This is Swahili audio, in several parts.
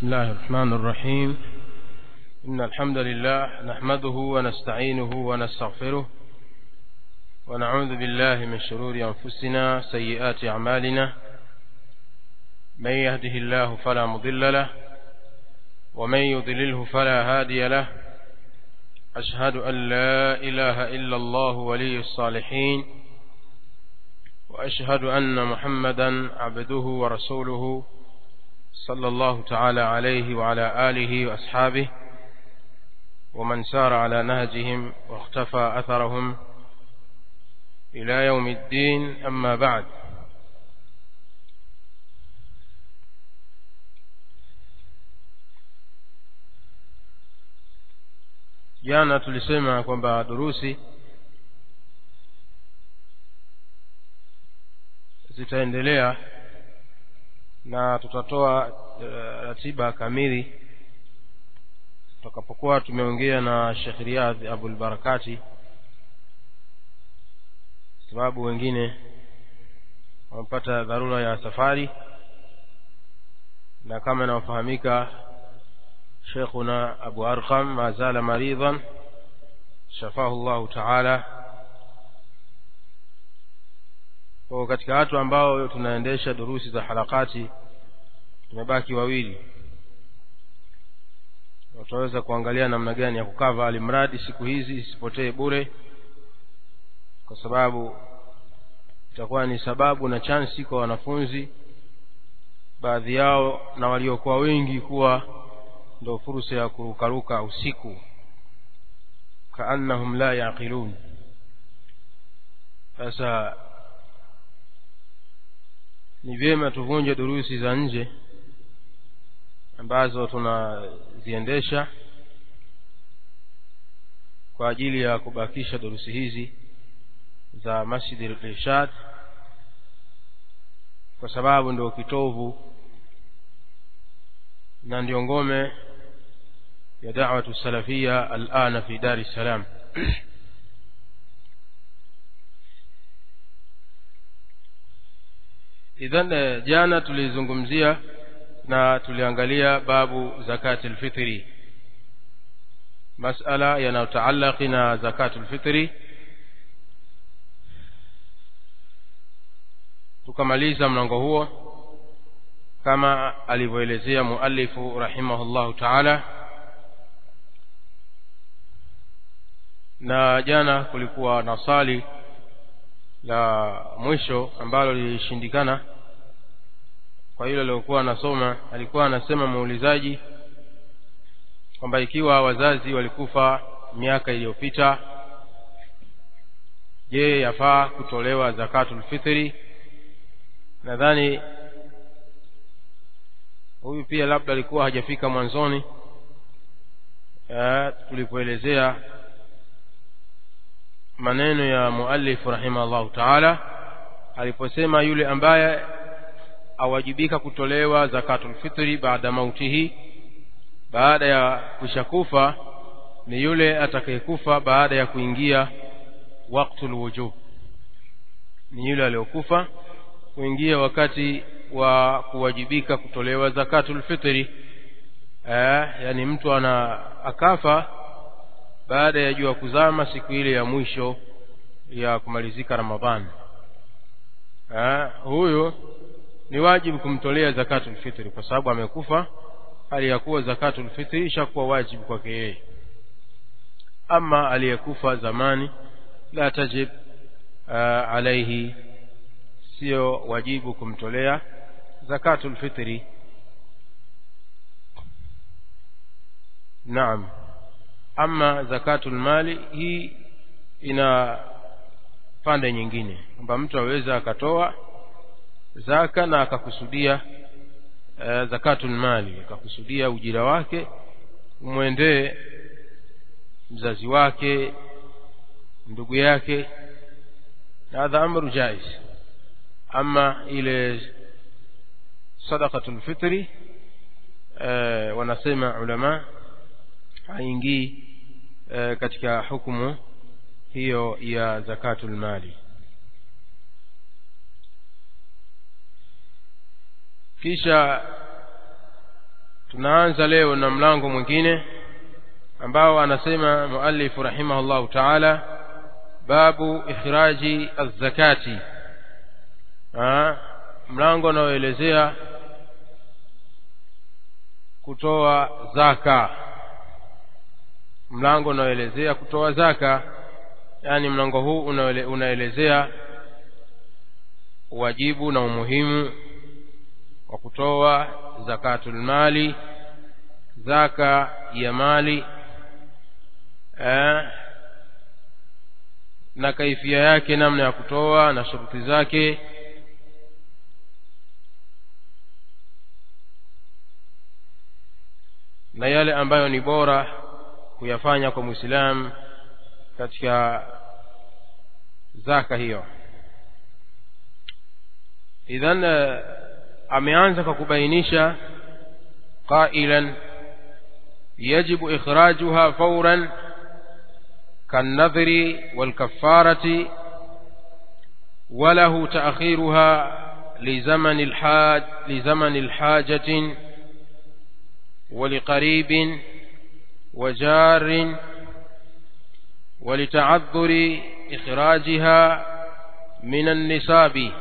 بسم الله الرحمن الرحيم إن الحمد لله نحمده ونستعينه ونستغفره ونعوذ بالله من شرور أنفسنا سيئات أعمالنا من يهده الله فلا مضل له ومن يضلله فلا هادي له أشهد أن لا إله إلا الله ولي الصالحين وأشهد أن محمدا عبده ورسوله صلى الله تعالى عليه وعلى آله وأصحابه ومن سار على نهجهم واختفى أثرهم إلى يوم الدين أما بعد jana tulisema kwamba durusi zitaendelea na tutatoa uh, ratiba kamili tutakapokuwa tumeongea na Sheikh Riyadh Abul Barakati sababu wengine wamepata dharura ya safari na kama inayofahamika شيخنا أبو أرقم ما زال مريضا شفاه الله تعالى kwa katika watu ambao tunaendesha durusi za harakati tumebaki wawili wataweza kuangalia namna gani ya kukava alimradi siku hizi isipotee bure kwa sababu itakuwa ni sababu na chansi kwa wanafunzi baadhi yao na waliokuwa wengi kuwa ndo fursa ya kurukaruka usiku kaannahum la yaqilun sasa ni vyema tuvunje durusi za nje ambazo tunaziendesha kwa ajili ya kubakisha durusi hizi za masjidi al-irshad kwa sababu ndio kitovu na ndio ngome ya da'watu salafia alana fi dar es salaam idhan jana tulizungumzia na tuliangalia babu zakati alfitri masala yanayotaallaqi na zakatu alfitri tukamaliza mlango huo kama alivyoelezea muallifu rahimahullahu taala na jana kulikuwa na swali la mwisho ambalo lilishindikana kwa hilo aliokuwa anasoma alikuwa anasema muulizaji kwamba ikiwa wazazi walikufa miaka iliyopita je yafaa kutolewa zakatul fitri nadhani huyu pia labda alikuwa hajafika mwanzoni tulipoelezea maneno ya muallif rahimahullahu taala aliposema yule ambaye awajibika kutolewa zakatul fitri baada mautihi baada ya kushakufa ni yule atakayekufa baada ya kuingia waktul wujub ni yule aliyokufa kuingia wakati wa kuwajibika kutolewa zakatul fitri eh, yani mtu ana akafa baada ya jua kuzama siku ile ya mwisho ya kumalizika Ramadhani eh, huyo ni wajibu kumtolea zakatul fitri kwa sababu amekufa hali ya kuwa zakatul fitri ishakuwa wajibu kwake yeye ama aliyekufa zamani la tajib uh, alaihi sio wajibu kumtolea zakatul fitri naam ama zakatul mali hii ina pande nyingine kwamba mtu aweza akatoa zaka na akakusudia uh, zakatul mali akakusudia ujira wake umwendee mzazi wake ndugu yake hadha amru jaiz ama ile sadaqatul fitri uh, wanasema ulama haingii uh, katika hukumu hiyo ya zakatul mali kisha tunaanza leo na mlango mwingine ambao anasema muallifu rahimahullahu taala babu ikhraji azzakati mlango unaoelezea kutoa zaka mlango unaoelezea kutoa zaka yaani mlango huu unaele, unaelezea wajibu na umuhimu wa kutoa zakatul mali zaka ya mali eh, na kaifia yake namna ya kutoa na shuruti zake na yale ambayo ni bora kuyafanya kwa mwislamu katika zaka hiyo idhan ameanza kwa kubainisha qailan yajibu ikhrajuha fawran كالنذر والكفارة وله تأخيرها لزمن الحاج لزمن الحاجة ولقريب وجار ولتعذر إخراجها من النصاب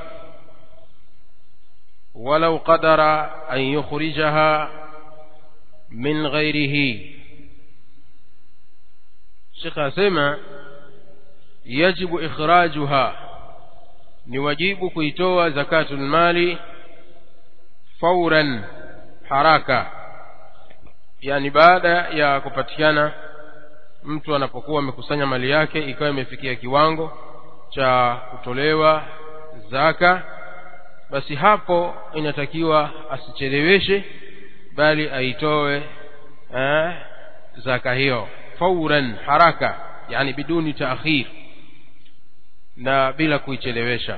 ولو قدر أن يخرجها من غيره Sheikh asema yajibu ikhrajuha ni wajibu kuitoa zakatul mali fauran haraka yani baada ya kupatikana mtu anapokuwa amekusanya mali yake ikawa imefikia kiwango cha kutolewa zaka basi hapo inatakiwa asicheleweshe bali aitoe eh, zaka hiyo fauran haraka yani biduni taakhir na bila kuichelewesha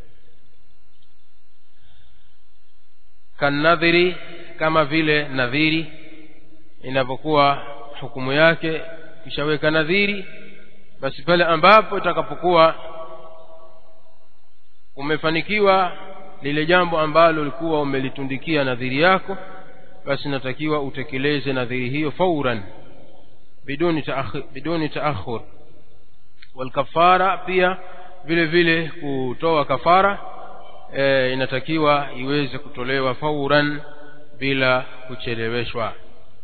kanadhiri kama vile nadhiri inapokuwa hukumu yake kishaweka nadhiri basi pale ambapo itakapokuwa umefanikiwa lile jambo ambalo ulikuwa umelitundikia nadhiri yako basi natakiwa utekeleze nadhiri hiyo fauran biduni taakhir biduni taakhur walkafara pia vile vile kutoa kafara e, inatakiwa iweze kutolewa fauran bila kucheleweshwa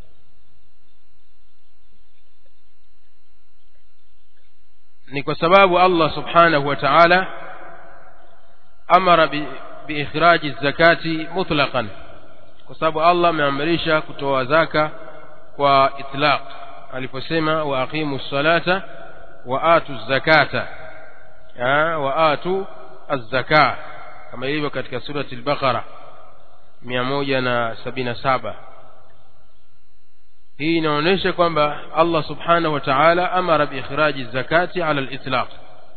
ni kwa sababu Allah subhanahu wa ta'ala amara bi, biikhraji zakati mutlaqan kwa sababu Allah ameamrisha kutoa zaka kwa itlaq aliposema wa aqimu salata wa atu zakata wa atu az-zaka kama ilivyo katika surati al-Baqara 177 hii inaonyesha kwamba Allah subhanahu wa ta'ala amara biikhraji zakati ala al-itlaq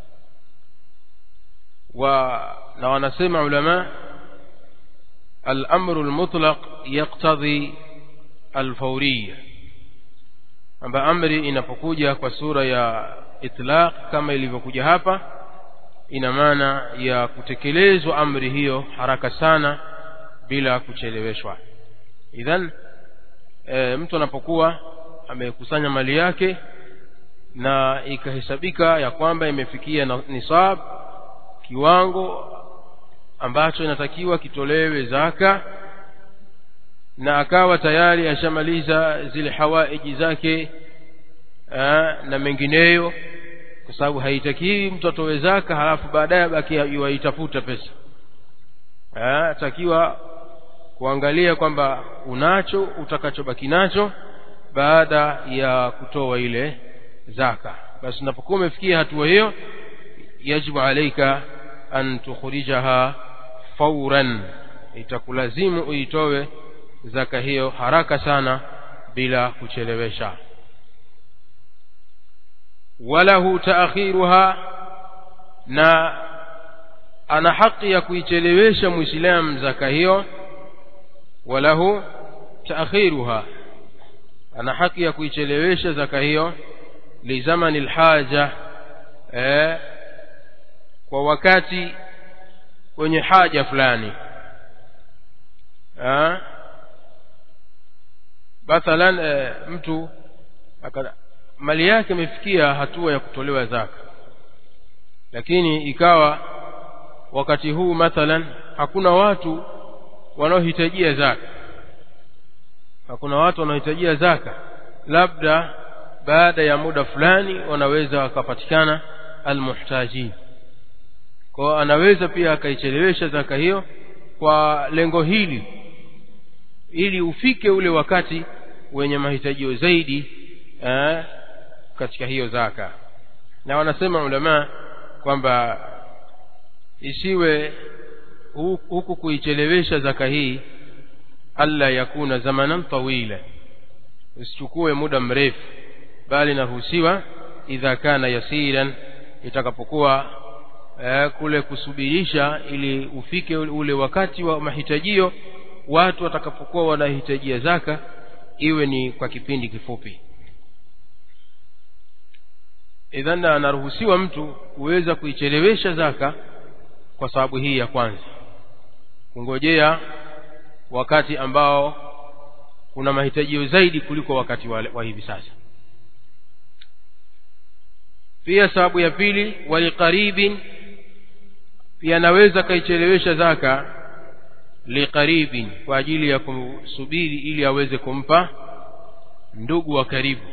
wa na wanasema ulama al-amru al-mutlaq yaqtadhi al-fawriyya kwamba amri inapokuja kwa sura ya itlaq kama ilivyokuja hapa ina maana ya kutekelezwa amri hiyo haraka sana bila kucheleweshwa idhan e, mtu anapokuwa amekusanya mali yake na ikahesabika ya kwamba imefikia nisab kiwango ambacho inatakiwa kitolewe zaka na akawa tayari ashamaliza zile hawaiji zake aa, na mengineyo kwa sababu haitakiwi mtu atowe zaka halafu baadaye baki yuaitafuta pesa atakiwa kuangalia kwamba unacho utakachobaki nacho baada ya kutoa ile zaka basi unapokuwa umefikia hatua hiyo yajibu alaika an tukhrijaha fauran itakulazimu uitowe zaka hiyo haraka sana bila kuchelewesha walahu taakhiruha na ana haki ya kuichelewesha muislamu zaka hiyo walahu taakhiruha ana haki ya kuichelewesha zaka hiyo lizamani lhaja eh, kwa wakati wenye haja fulani eh, mathalan e, mtu aka, mali yake imefikia hatua ya kutolewa zaka lakini ikawa wakati huu mathalan hakuna watu wanaohitajia zaka hakuna watu wanaohitajia zaka labda baada ya muda fulani wanaweza wakapatikana almuhtajin kwao anaweza pia akaichelewesha zaka hiyo kwa lengo hili ili ufike ule wakati wenye mahitajio zaidi eh, katika hiyo zaka na wanasema ulamaa kwamba isiwe huku kuichelewesha zaka hii alla yakuna zamanan tawila usichukue muda mrefu bali naruhusiwa idha kana yasiran itakapokuwa eh, kule kusubirisha ili ufike ule wakati wa mahitajio watu watakapokuwa wanahitajia zaka iwe ni kwa kipindi kifupi idhan anaruhusiwa mtu kuweza kuichelewesha zaka kwa sababu hii ya kwanza kungojea wakati ambao kuna mahitajio zaidi kuliko wakati wa, wa hivi sasa pia sababu ya pili waliqaribin pia anaweza kaichelewesha zaka liqaribin kwa ajili ya kumsubiri ili aweze kumpa ndugu wa karibu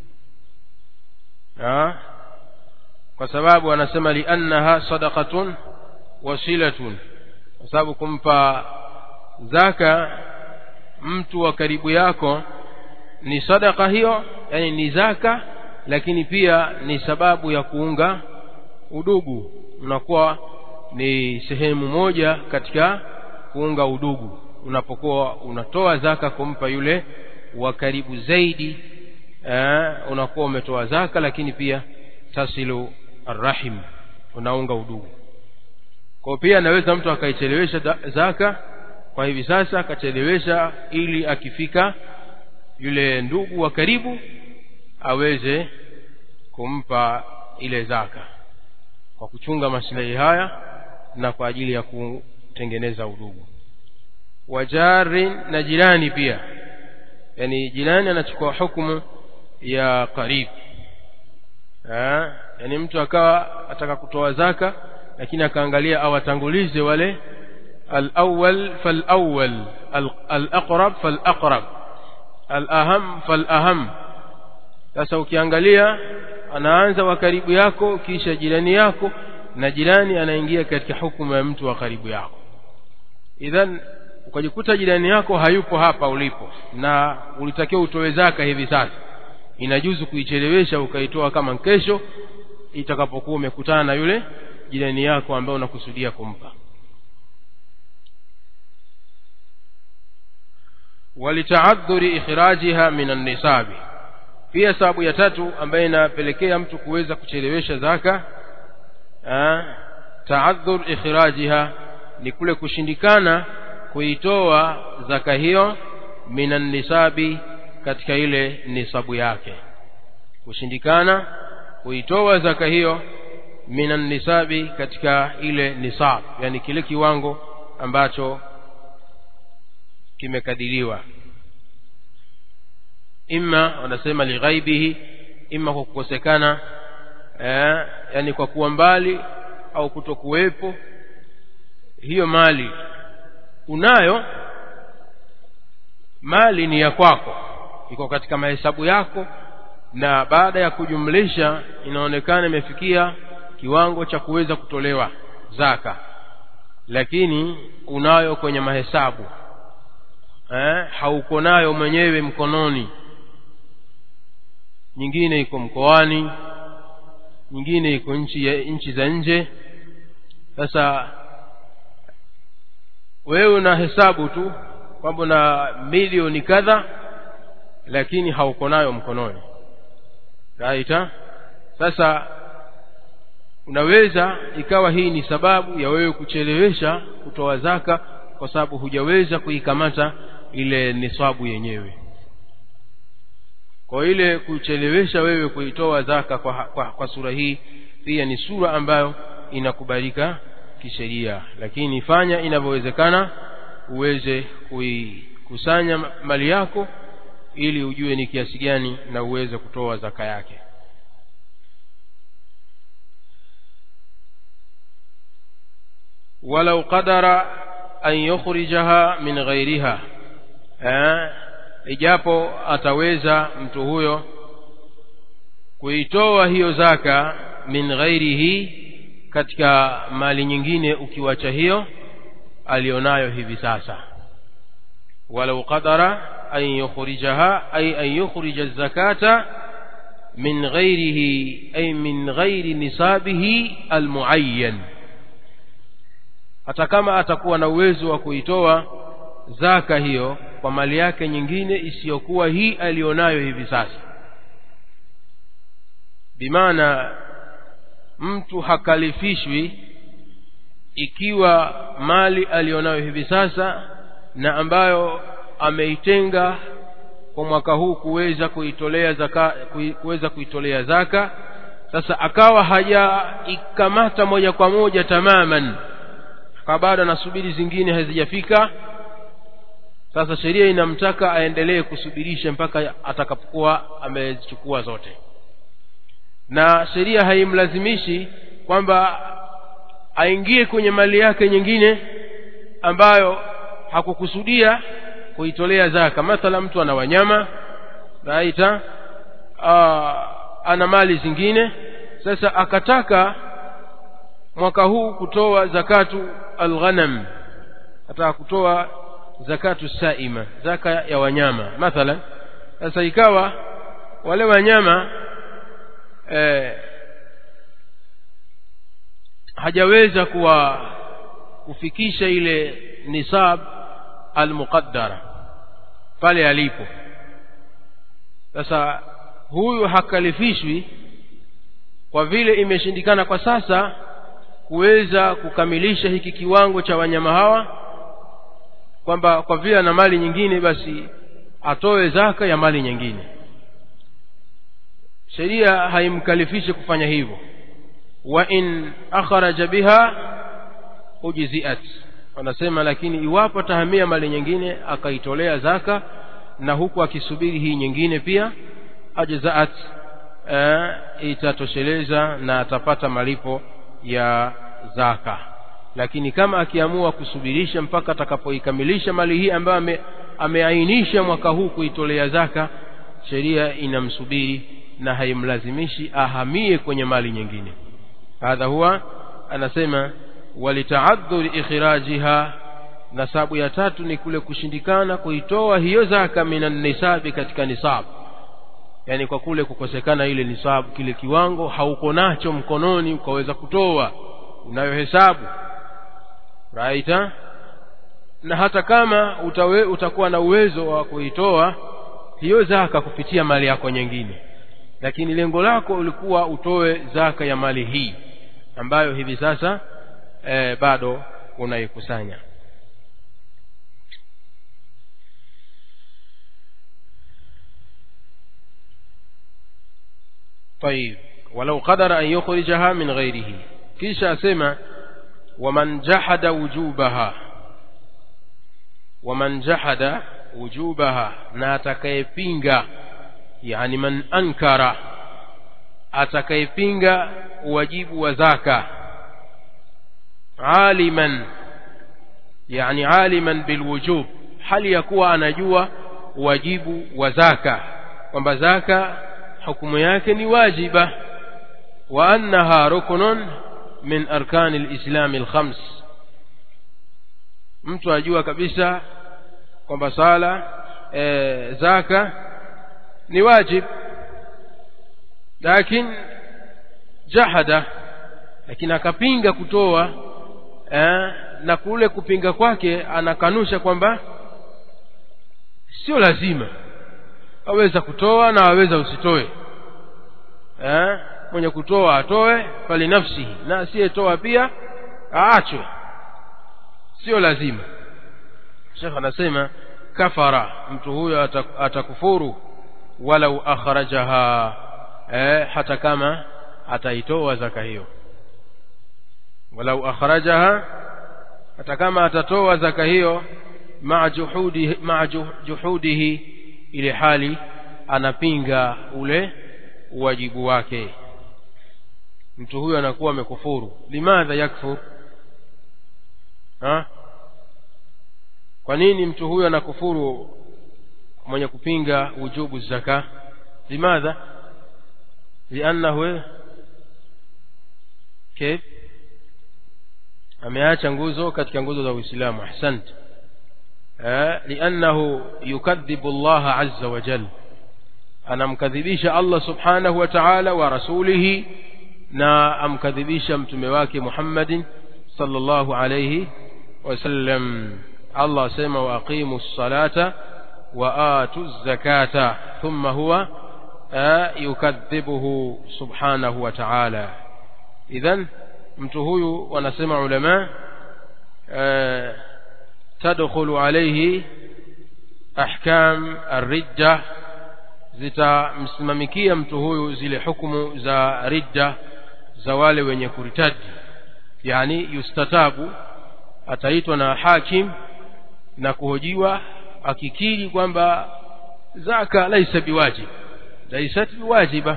ha? kwa sababu anasema liannaha sadaqatun wasilatun kwa sababu kumpa zaka mtu wa karibu yako ni sadaka hiyo yani ni zaka lakini pia ni sababu ya kuunga udugu unakuwa ni sehemu moja katika kuunga udugu unapokuwa unatoa zaka kumpa yule wa karibu zaidi eh, unakuwa umetoa zaka lakini pia tasilu arrahim unaunga udugu kwa pia anaweza mtu akaichelewesha zaka kwa hivi sasa akachelewesha ili akifika yule ndugu wa karibu aweze kumpa ile zaka kwa kuchunga maslahi haya na kwa ajili ya kutengeneza udugu wajarin na jirani pia yani jirani anachukua hukumu ya karibu yani mtu akawa ataka kutoa zaka lakini akaangalia awatangulize wale الأول فالأول الأقرب فالأقرب الأهم فالأهم sasa ukiangalia anaanza wa karibu yako kisha jirani yako na jirani anaingia katika hukumu ya mtu wa karibu yako idhan ukajikuta jirani yako hayupo hapa ulipo na ulitakiwa utoe zaka hivi sasa inajuzu kuichelewesha ukaitoa kama kesho itakapokuwa umekutana na yule jirani yako ambaye unakusudia kumpa walitaadhuri ikhrajiha min annisabi pia sababu ya tatu ambayo inapelekea mtu kuweza kuchelewesha zaka taadhur ikhrajiha ni kule kushindikana kuitoa zaka hiyo min annisabi katika ile nisabu yake kushindikana kuitoa zaka hiyo min annisabi katika ile nisab yani kile kiwango ambacho kimekadiriwa imma wanasema lighaibihi imma kwa kukosekana eh, yani kwa kuwa mbali au kutokuwepo hiyo mali unayo mali ni ya kwako iko katika mahesabu yako na baada ya kujumlisha inaonekana imefikia kiwango cha kuweza kutolewa zaka lakini unayo kwenye mahesabu eh, hauko nayo mwenyewe mkononi nyingine iko mkoani nyingine iko nchi ya nchi za nje sasa wewe una hesabu tu kwamba na milioni kadha lakini hauko nayo mkononi raita sasa unaweza ikawa hii ni sababu ya wewe kuchelewesha kutoa zaka kwa sababu hujaweza kuikamata ile nisabu yenyewe kwa ile kuchelewesha wewe kuitoa zaka kwa, kwa, kwa sura hii pia ni sura ambayo inakubalika kisheria lakini fanya inavyowezekana uweze kuikusanya mali yako ili ujue ni kiasi gani na uweze kutoa zaka yake walau qadara an yukhrijaha min ghairiha eh, ijapo ataweza mtu huyo kuitoa hiyo zaka min ghairihi katika mali nyingine ukiwacha hiyo alionayo hivi sasa walau qadara an yukhrijaha ay an yukhrija zakata min ghairihi ay min ghairi nisabihi almuayyan hata kama atakuwa na uwezo wa kuitoa zaka hiyo kwa mali yake nyingine isiyokuwa hii alionayo hivi sasa bimaana mtu hakalifishwi ikiwa mali alionayo hivi sasa na ambayo ameitenga kwa mwaka huu kuweza kuitolea zaka kuweza kuitolea zaka sasa akawa hajaikamata moja kwa moja tamaman kwa bado anasubiri zingine hazijafika sasa sheria inamtaka aendelee kusubirisha mpaka atakapokuwa amezichukua zote na sheria haimlazimishi kwamba aingie kwenye mali yake nyingine ambayo hakukusudia kuitolea zaka mathala mtu ana wanyama naita ana mali zingine sasa akataka mwaka huu kutoa zakatu alghanam ataka kutoa zakatu saima zaka ya wanyama mathalan sasa ikawa wale wanyama eh, hajaweza kuwa kufikisha ile nisab almuqaddara pale alipo sasa huyu hakalifishwi kwa vile imeshindikana kwa sasa kuweza kukamilisha hiki kiwango cha wanyama hawa kwamba kwa vile ana mali nyingine basi atoe zaka ya mali nyingine sheria haimkalifishi kufanya hivyo wa in akhraja biha ujziat wanasema lakini iwapo atahamia mali nyingine akaitolea zaka na huku akisubiri hii nyingine pia ajzaat e, itatosheleza na atapata malipo ya zaka lakini kama akiamua kusubirisha mpaka atakapoikamilisha mali hii ambayo ame, ameainisha mwaka huu kuitolea zaka sheria inamsubiri na haimlazimishi ahamie kwenye mali nyingine hadha huwa anasema walitaadhur ikhrajiha na sababu ya tatu ni kule kushindikana kuitoa hiyo zaka minan nisabi katika nisab yani kwa kule kukosekana ile nisabu kile kiwango hauko nacho mkononi ukaweza kutoa unayohesabu raita na hata kama utawe, utakuwa na uwezo wa kuitoa hiyo zaka kupitia mali yako nyingine lakini lengo lako ulikuwa utoe zaka ya mali hii ambayo hivi sasa e, bado unaikusanya طيب ولو قدر أن يخرجها من غيره كيشا سما ومن جحد وجوبها ومن جحد وجوبها ناتكيبينغا يعني من أنكر atakayepinga uwajibu wa zaka aliman yani aliman bilwujub hali ya kuwa anajua wajibu wa zaka kwamba zaka hukumu yake ni wajiba wa annaha ruknun min arkani lislami lkhams mtu ajua kabisa kwamba sala e, zaka ni wajib lakini jahada lakini akapinga kutoa eh, na kule kupinga kwake anakanusha kwamba sio lazima aweza kutoa na aweza usitoe eh, mwenye kutoa atoe fali nafsihi na asiyetoa pia aachwe sio lazima shekh anasema kafara mtu huyo atakufuru walau akhrajaha eh, hata kama ataitoa zaka hiyo walau akhrajaha hata kama atatoa zaka hiyo maa juhudihi, ma juhudihi ile hali anapinga ule uwajibu wake mtu huyo anakuwa amekufuru limadha yakfur ha kwa nini mtu huyo anakufuru mwenye kupinga wujubu zaka limadha liannahu kif ameacha nguzo katika nguzo za uislamu ahsant liannahu yukadhibu Allah azza wa jalla anamkadhibisha Allah subhanahu wa ta'ala wa rasulihi na amkadhibisha mtume wake Muhammadin sallallahu alayhi wasallam Allah asema wa aqimu ssalata wa atu zakata thumma huwa yukadhibuhu subhanahu wa ta'ala idhan mtu huyu wanasema ulama tadkhulu alayhi ahkam ar-ridda zitamsimamikia mtu huyu zile hukumu za ridda za wale wenye kuritaji yani yustatabu ataitwa na hakim na kuhojiwa akikiri kwamba zaka laisa biwajib laisat biwajiba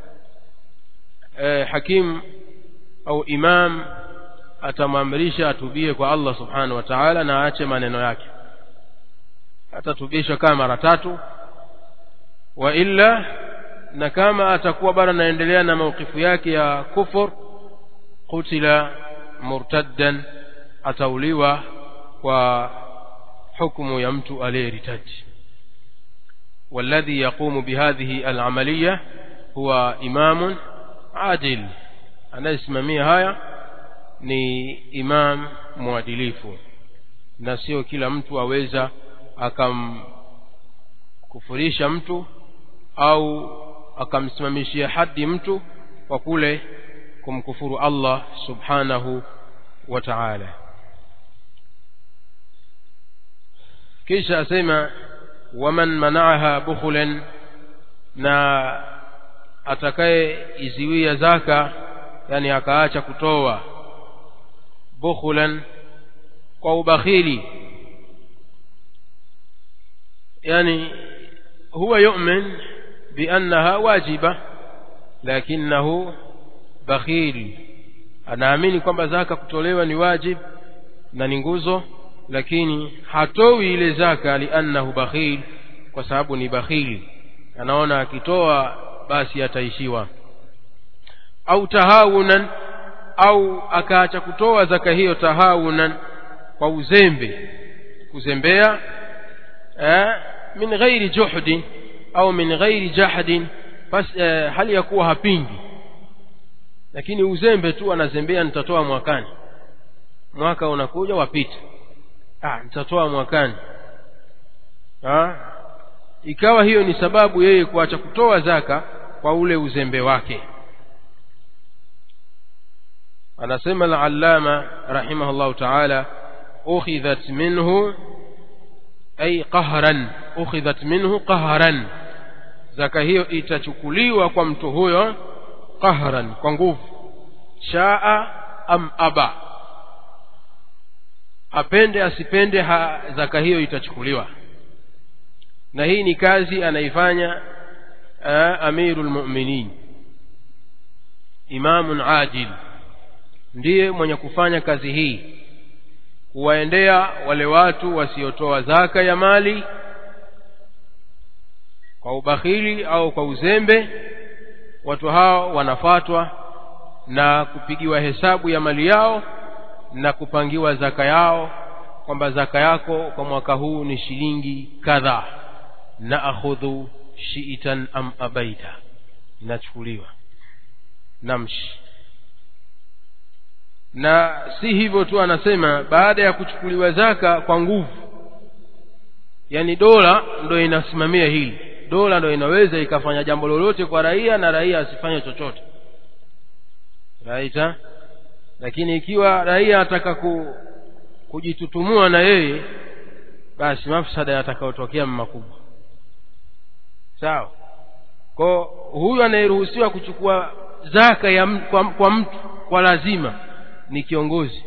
eh, hakim au imam atamwamrisha atubie kwa Allah subhanahu wa ta'ala na aache maneno yake atatubishwa kama mara tatu wa illa na kama atakuwa bado anaendelea na maukifu yake ya kufur kutila murtaddan atauliwa kwa hukumu ya mtu aliyeritaji والذي يقوم بهذه العملية هو إمام عادل anayesimamia haya ni imam mwadilifu na sio kila mtu aweza akamkufurisha mtu au akamsimamishia hadi mtu kwa kule kumkufuru Allah subhanahu wa ta'ala kisha asema waman manaaha bukhulan na atakaye iziwia zaka yani akaacha kutoa bukhulan kwa ubakhili yani huwa yu'min بأنها واجبة لكنه بخيل anaamini kwamba zaka kutolewa ni wajib na ni nguzo lakini hatoi ile zaka liannahu bakhil kwa sababu ni bakhili anaona akitoa basi ataishiwa au tahawunan au akaacha kutoa zaka hiyo tahawunan kwa uzembe kuzembea eh, min ghairi juhdin au min ghairi jahdin bas eh, hali ya kuwa hapingi lakini uzembe tu anazembea nitatoa mwakani mwaka unakuja wapita ah nitatoa mwakani ah ikawa hiyo ni sababu yeye kuacha kutoa zaka kwa ule uzembe wake anasema al-allama rahimahullah ta'ala ukhidhat minhu ay qahran ukhidhat minhu qahran zaka hiyo itachukuliwa kwa mtu huyo qahran kwa nguvu shaa am aba apende asipende ha, zaka hiyo itachukuliwa na hii ni kazi anaifanya amirul mu'minin imamun adil ndiye mwenye kufanya kazi hii kuwaendea wale watu wasiotoa zaka ya mali kwa ubakhili au kwa uzembe watu hao wanafatwa na kupigiwa hesabu ya mali yao na kupangiwa zaka yao kwamba zaka yako kwa mwaka huu ni shilingi kadhaa na akhudhu shiitan am abaita inachukuliwa namshi na si hivyo tu anasema baada ya kuchukuliwa zaka kwa nguvu yani dola ndo inasimamia hili dola ndo inaweza ikafanya jambo lolote kwa raia na raia asifanye chochote raita lakini ikiwa raia ataka ku, kujitutumua na yeye basi mafsada yatakayotokea makubwa sawa kwa huyu anayeruhusiwa kuchukua zaka ya m, kwa, kwa mtu kwa lazima ni kiongozi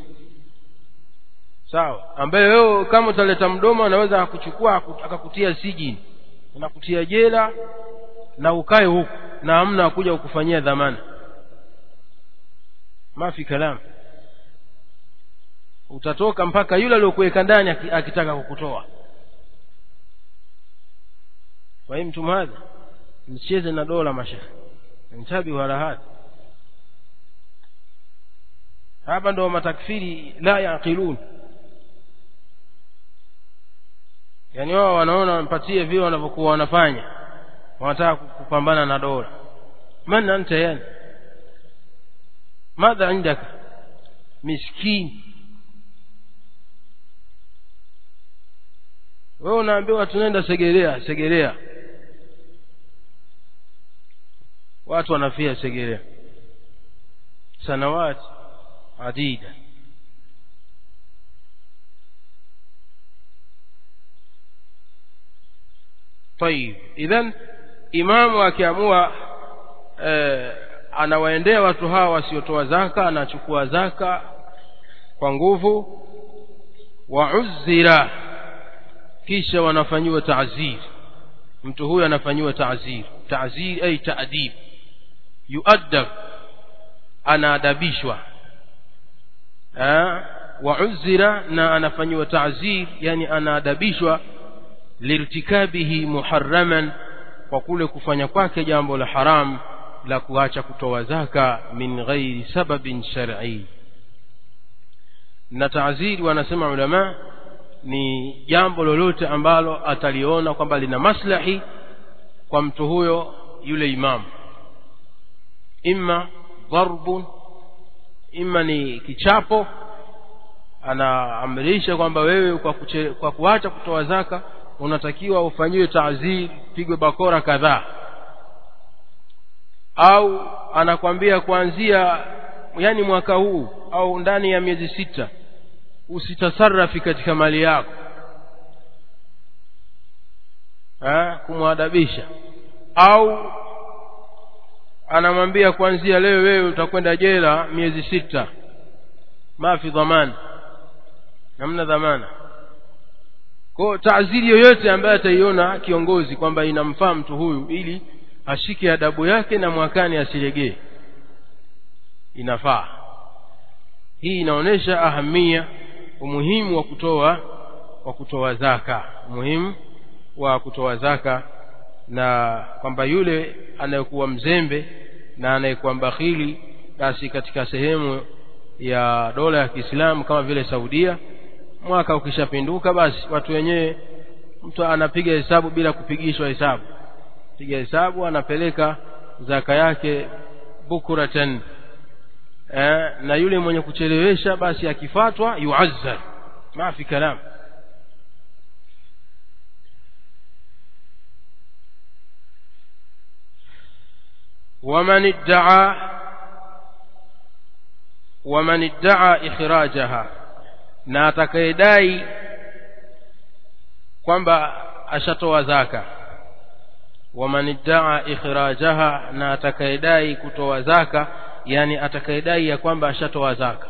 sawa ambaye wewe kama utaleta mdomo anaweza akuchukua akakutia sijini inakutia jela na ukae huku na hamna kuja kukufanyia dhamana mafi kalam utatoka mpaka yule aliyokuweka ndani akitaka kukutoa kwa hiyo mtu mmoja msicheze na dola mashekhe ntabi wala hadha hapa ndo matakfiri la yaqilun yaani wao wanaona wampatie vile wanavyokuwa wanafanya wanataka kupambana na dola man anta yani madha indaka miskini wewe unaambiwa tunaenda segerea segerea watu wanafia segerea sanawati adida طيب idhan imamu akiamua eh, anawaendea watu hawa wasiotoa zaka anachukua zaka kwa nguvu wauzira kisha wanafanyiwa taazir mtu huyu anafanyiwa taazir taazir ay taadib yuaddab anaadabishwa wauzira na anafanyiwa taazir yani anaadabishwa lirtikabihi muharraman kwa kule kufanya kwake jambo la haram la kuacha kutoa zaka min ghairi sababin shar'i na taaziri wanasema ulama ni jambo lolote ambalo ataliona kwamba lina maslahi kwa mtu huyo yule imamu imma dharbun imma ni kichapo anaamrisha kwamba wewe kwa, kuche, kwa kuacha kutoa zaka unatakiwa ufanyiwe taazir pigwe bakora kadhaa au anakwambia kuanzia yani mwaka huu au ndani ya miezi sita usitasarafi katika mali yako kumwadabisha au anamwambia kuanzia leo wewe utakwenda jela miezi sita mafi dhamana namna dhamana kwa taaziri yoyote ambaye ataiona kiongozi kwamba inamfaa mtu huyu ili ashike adabu yake na mwakani asilegee inafaa hii inaonyesha ahamia umuhimu wa kutoa wa kutoa zaka umuhimu wa kutoa zaka na kwamba yule anayekuwa mzembe na anayekuwa mbakhili basi katika sehemu ya dola ya Kiislamu kama vile Saudia mwaka ukishapinduka basi watu wenyewe mtu anapiga hesabu bila kupigishwa hesabu piga hesabu anapeleka zaka yake bukuratan eh, na yule mwenye kuchelewesha basi akifatwa yuazzar ma fi kalam ومن ادعى ومن ادعى إخراجها na atakayedai kwamba ashatoa zaka waman iddaa ikhrajaha na atakayedai kutoa zaka yani atakayedai ya kwamba ashatoa zaka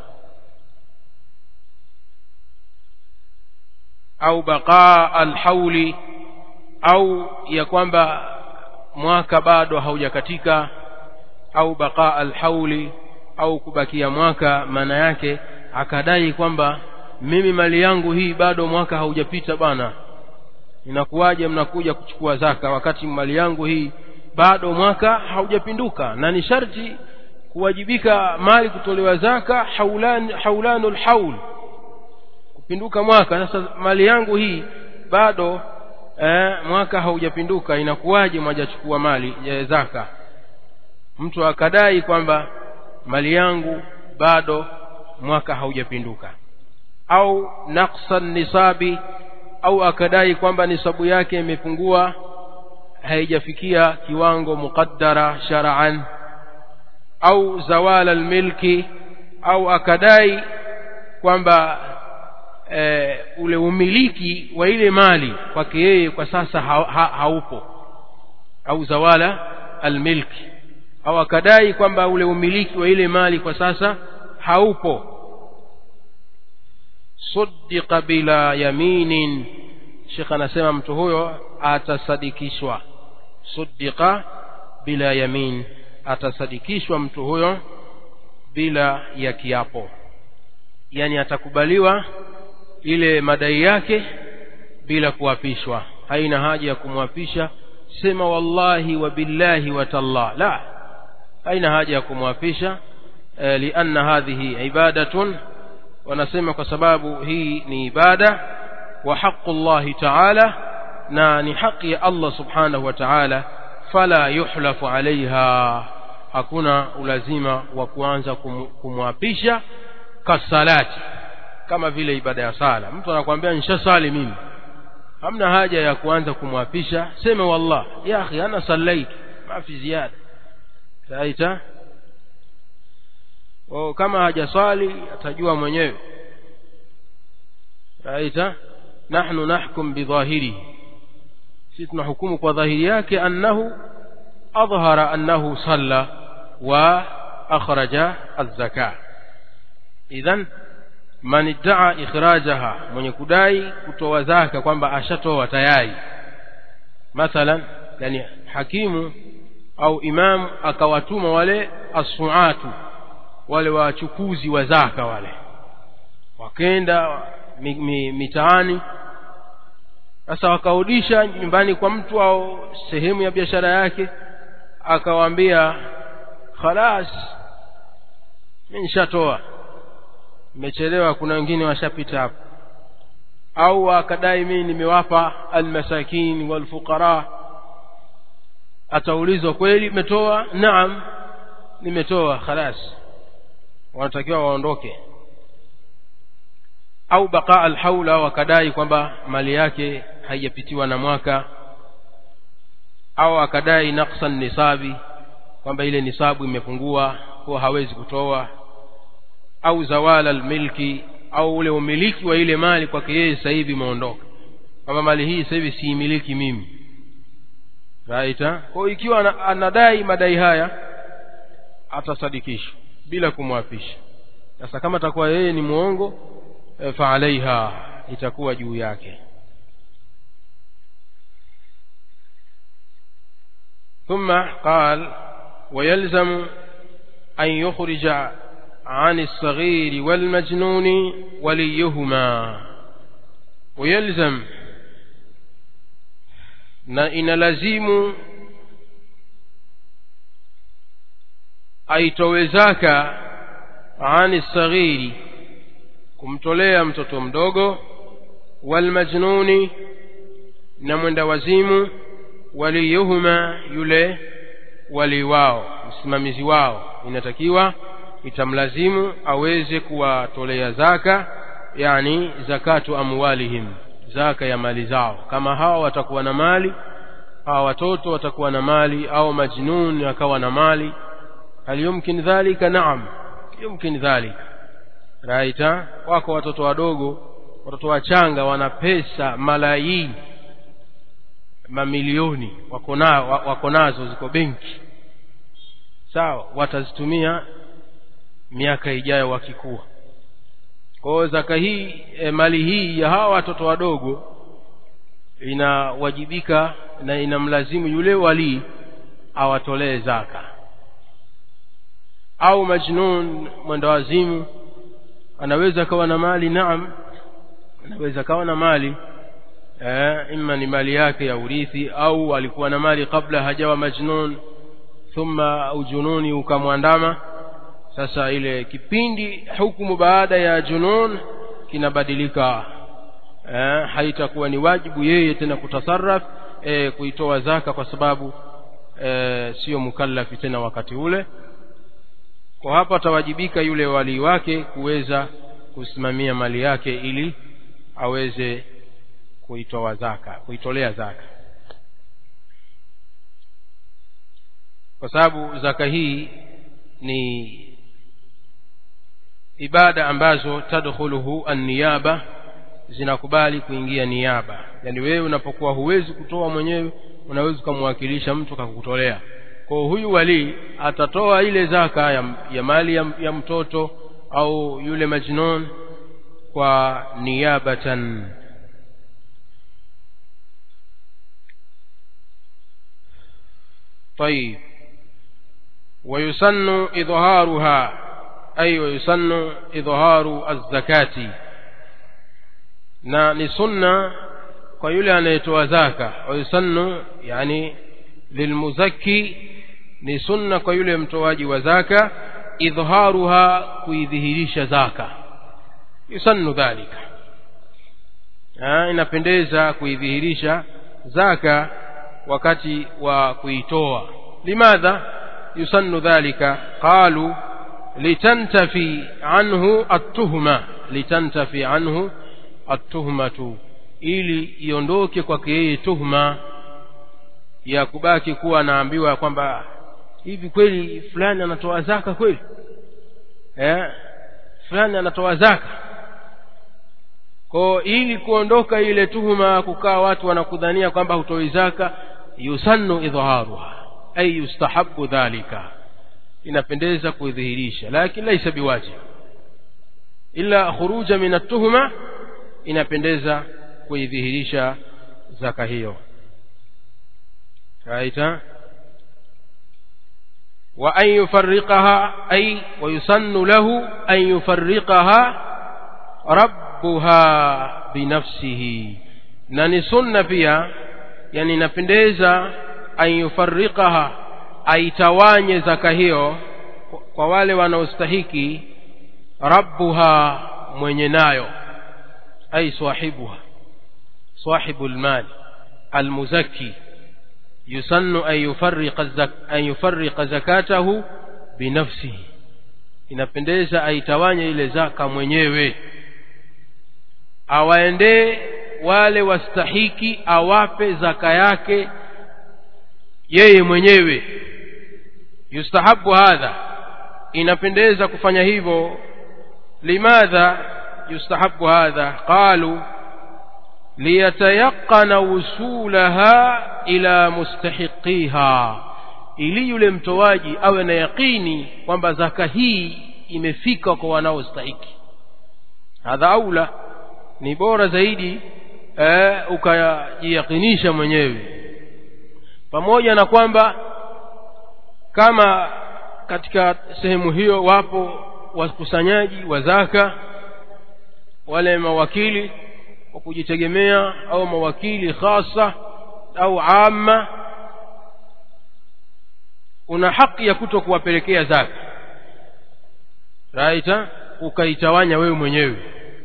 au baqaa alhauli au ya kwamba mwaka bado haujakatika au baqaa alhauli au kubakia mwaka maana yake akadai kwamba mimi mali yangu hii bado mwaka haujapita bana inakuwaje mnakuja kuchukua zaka wakati mali yangu hii bado mwaka haujapinduka na ni sharti kuwajibika mali kutolewa zaka haulan haulanul haul kupinduka mwaka sasa mali yangu hii bado eh, mwaka haujapinduka inakuwaje mwajachukua mali ya zaka mtu akadai kwamba mali yangu bado mwaka haujapinduka au naqsan nisabi au akadai kwamba nisabu yake imepungua haijafikia kiwango muqaddara shar'an au zawala almilki au akadai kwamba e, ule umiliki wa ile mali kwake yeye kwa sasa ha, ha, haupo au zawala almilki au akadai kwamba ule umiliki wa ile mali kwa sasa haupo صدق bila yaminin Sheikh anasema mtu huyo atasadikishwa suddiqa bila yamin atasadikishwa mtu huyo bila ya kiapo yani atakubaliwa ile madai yake bila kuapishwa haina haja ya kumwapisha sema wallahi wa billahi wa tallah la haina haja ya kumwapisha eh, lianna hadhihi ibadatun wanasema kwa sababu hii ni ibada wa haqu llahi taala na ni haki ya allah subhanahu wa taala fala yuhlafu alaiha hakuna ulazima wa kuanza kum, kumwapisha kasalati kama vile ibada ya sala mtu anakuambia nishasali mimi hamna haja ya kuanza kumwapisha seme wallah ya akhi ana sallaitu ma fi ziada saita o kama hajaswali atajua mwenyewe raita nahnu nahkum bidhahirihi sisi tunahukumu kwa dhahiri yake annahu adhhara annahu salla wa akhraja az-zaka idhan man iddaa ikhrajaha mwenye kudai kutoa zaka kwamba ashatoa tayari mathalan yani hakimu au imam akawatuma wale asuatu wale wachukuzi wa zaka wale wakenda mi, mi, mitaani sasa wakarudisha nyumbani kwa mtu au sehemu ya biashara yake akawaambia khalas mimi nishatoa nimechelewa kuna wengine washapita hapo au akadai mimi nimewapa almasakin walfuqara ataulizwa kweli umetoa naam nimetoa khalas wanatakiwa waondoke au baqa alhaula wakadai kwamba mali yake haijapitiwa na mwaka au akadai naqsan nisabi kwamba ile nisabu imepungua kwa hawezi kutoa au zawala almilki au ule umiliki wa ile mali kwake yeye sasa hivi umeondoka kwamba mali hii sasa hivi siimiliki mimi right kwa ikiwa anadai madai haya atasadikishwa bila kumwapisha sasa kama atakuwa yeye ni mwongo e, fa alaiha itakuwa juu yake ثم قال ويلزم أن يخرج عن الصغير والمجنون وليهما ويلزم na inalazimu aitowe zaka ani saghiri kumtolea mtoto mdogo walmajnuni na mwenda wazimu waliyuhuma yule wali wao msimamizi wao inatakiwa itamlazimu aweze kuwatolea zaka yani zakatu amwalihim zaka ya mali zao kama hawa watakuwa na mali hawa watoto watakuwa na mali au majnun akawa na mali hal yumkin dhalika naam yumkin dhalika raita wako watoto wadogo watoto wachanga wana pesa malayini mamilioni wako na, wako nazo ziko benki sawa watazitumia miaka ijayo wakikuwa kwa hiyo zaka hii e, mali hii ya hawa watoto wadogo inawajibika na inamlazimu yule walii awatolee zaka au majnun mwenda wazimu anaweza akawa na mali naam anaweza akawa na mali eh, ima ni mali yake ya urithi au alikuwa na mali kabla hajawa majnun thumma ujununi ukamwandama sasa ile kipindi hukumu baada ya junun kinabadilika eh, haitakuwa ni wajibu yeye tena kutasarraf eh, kuitoa zaka kwa sababu eh, sio mukallafi tena wakati ule kwa hapa atawajibika yule walii wake kuweza kusimamia mali yake ili aweze kuitoa zaka kuitolea zaka kwa sababu zaka hii ni ibada ambazo tadkhuluhu an-niyaba zinakubali kuingia niaba yani wewe unapokuwa huwezi kutoa mwenyewe unaweza ukamwakilisha mtu akakutolea kwa huyu wali atatoa ile zaka ya, ya mali ya, ya mtoto au yule majnun kwa niyabatan طيب ويسن إظهارها أي ويسن إظهار الزكاة na ni sunna kwa yule anayetoa zaka wayusannu yani lilmuzakki ni sunna kwa yule mtoaji wa zaka idharuha kuidhihirisha zaka yusannu dhalika ha, inapendeza kuidhihirisha zaka wakati wa kuitoa limadha yusannu dhalika qalu litantafi anhu at-tuhma litantafi anhu at-tuhmatu ili iondoke kwake yeye tuhma ya kubaki kuwa anaambiwa kwamba hivi kweli fulani anatoa zaka kweli eh fulani anatoa zaka kwa ili kuondoka ile tuhuma kukaa watu wanakudhania kwamba hutoi zaka yusannu idharuha ay yustahabu dhalika inapendeza kuidhihirisha lakini laisa biwajib illa khuruja min at-tuhma inapendeza kuidhihirisha zaka hiyo raita wa an yufarriqaha ay wa yusannu lahu an yufarriqaha rabbuha binafsihi na ni sunna pia yani inapendeza an yufarriqaha aitawanye zaka hiyo kwa wale wanaostahiki rabbuha mwenye nayo ay sahibuha sahibu almal almuzakki yusannu an yufarriqa zak an yufarriqa zakatahu binafsihi inapendeza aitawanye ile zaka mwenyewe awaendee wale wastahiki awape zaka yake yeye mwenyewe yustahabu hadha inapendeza kufanya hivyo limadha yustahabu hadha qalu liyatayaqana wusulaha ila mustahiqiha ili yule mtoaji awe na yaqini kwamba zaka hii imefika kwa wanaostahiki hadha aula ni bora zaidi eh, ukajiyakinisha mwenyewe pamoja na kwamba kama katika sehemu hiyo wapo wakusanyaji wa zaka wale mawakili wa kujitegemea au mawakili khasa au amma una haki ya kuto kuwapelekea zaka raita ukaitawanya wewe mwenyewe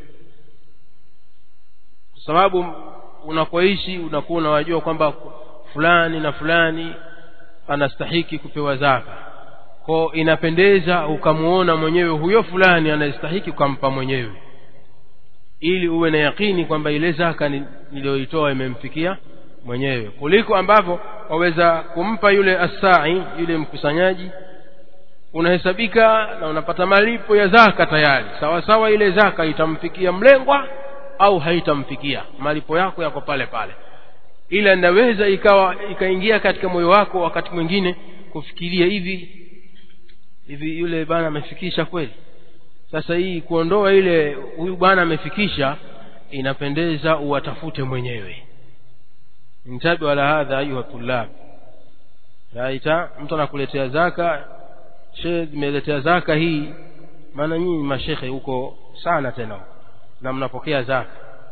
kwa sababu unakoishi unakuwa unawajua kwamba fulani na fulani anastahiki kupewa zaka ko inapendeza ukamuona mwenyewe huyo fulani anastahiki ukampa mwenyewe ili uwe na yakini kwamba ile zaka niliyoitoa imemfikia mwenyewe kuliko ambavyo waweza kumpa yule asai yule mkusanyaji unahesabika na unapata malipo ya zaka tayari sawa sawa ile zaka itamfikia mlengwa au haitamfikia malipo yako yako pale pale ila inaweza ikawa ikaingia katika moyo wako wakati mwingine kufikiria hivi hivi yule bwana amefikisha kweli sasa hii kuondoa ile huyu bwana amefikisha inapendeza uwatafute mwenyewe intabi wala hadha ayuha tulab raita mtu anakuletea zaka she imeletea zaka hii maana nyinyi mashekhe huko sana tena na mnapokea zaka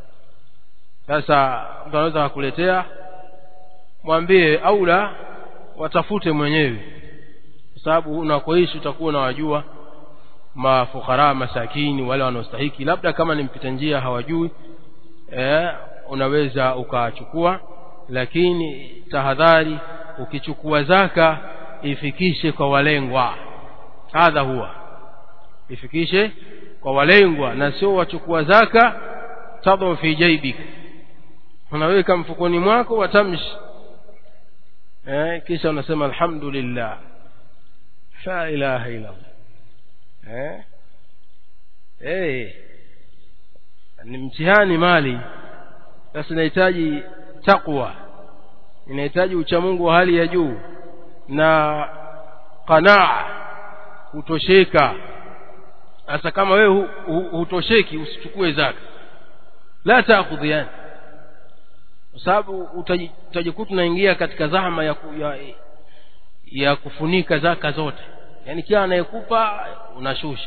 sasa mtu anaweza kukuletea mwambie au la watafute mwenyewe kwa sababu unakoishi utakuwa unawajua mafukara masakini wale wanaostahiki labda kama ni mpita njia hawajui eh, unaweza ukachukua lakini tahadhari ukichukua zaka ifikishe kwa walengwa hadha huwa ifikishe kwa walengwa na sio wachukua zaka tadhu fi jaibika unaweka mfukoni mwako watamshi eh, kisha unasema alhamdulillah la ilaha illa eh eh ni mtihani mali sasa inahitaji takwa inahitaji uchamungu wa hali ya juu na qanaa kutosheka sasa kama wewe hutosheki usichukue zaka la taakhudhiani kwa sababu utajikuta unaingia katika zahma ya, ya ya kufunika zaka zote yaani kila anayekupa unashusha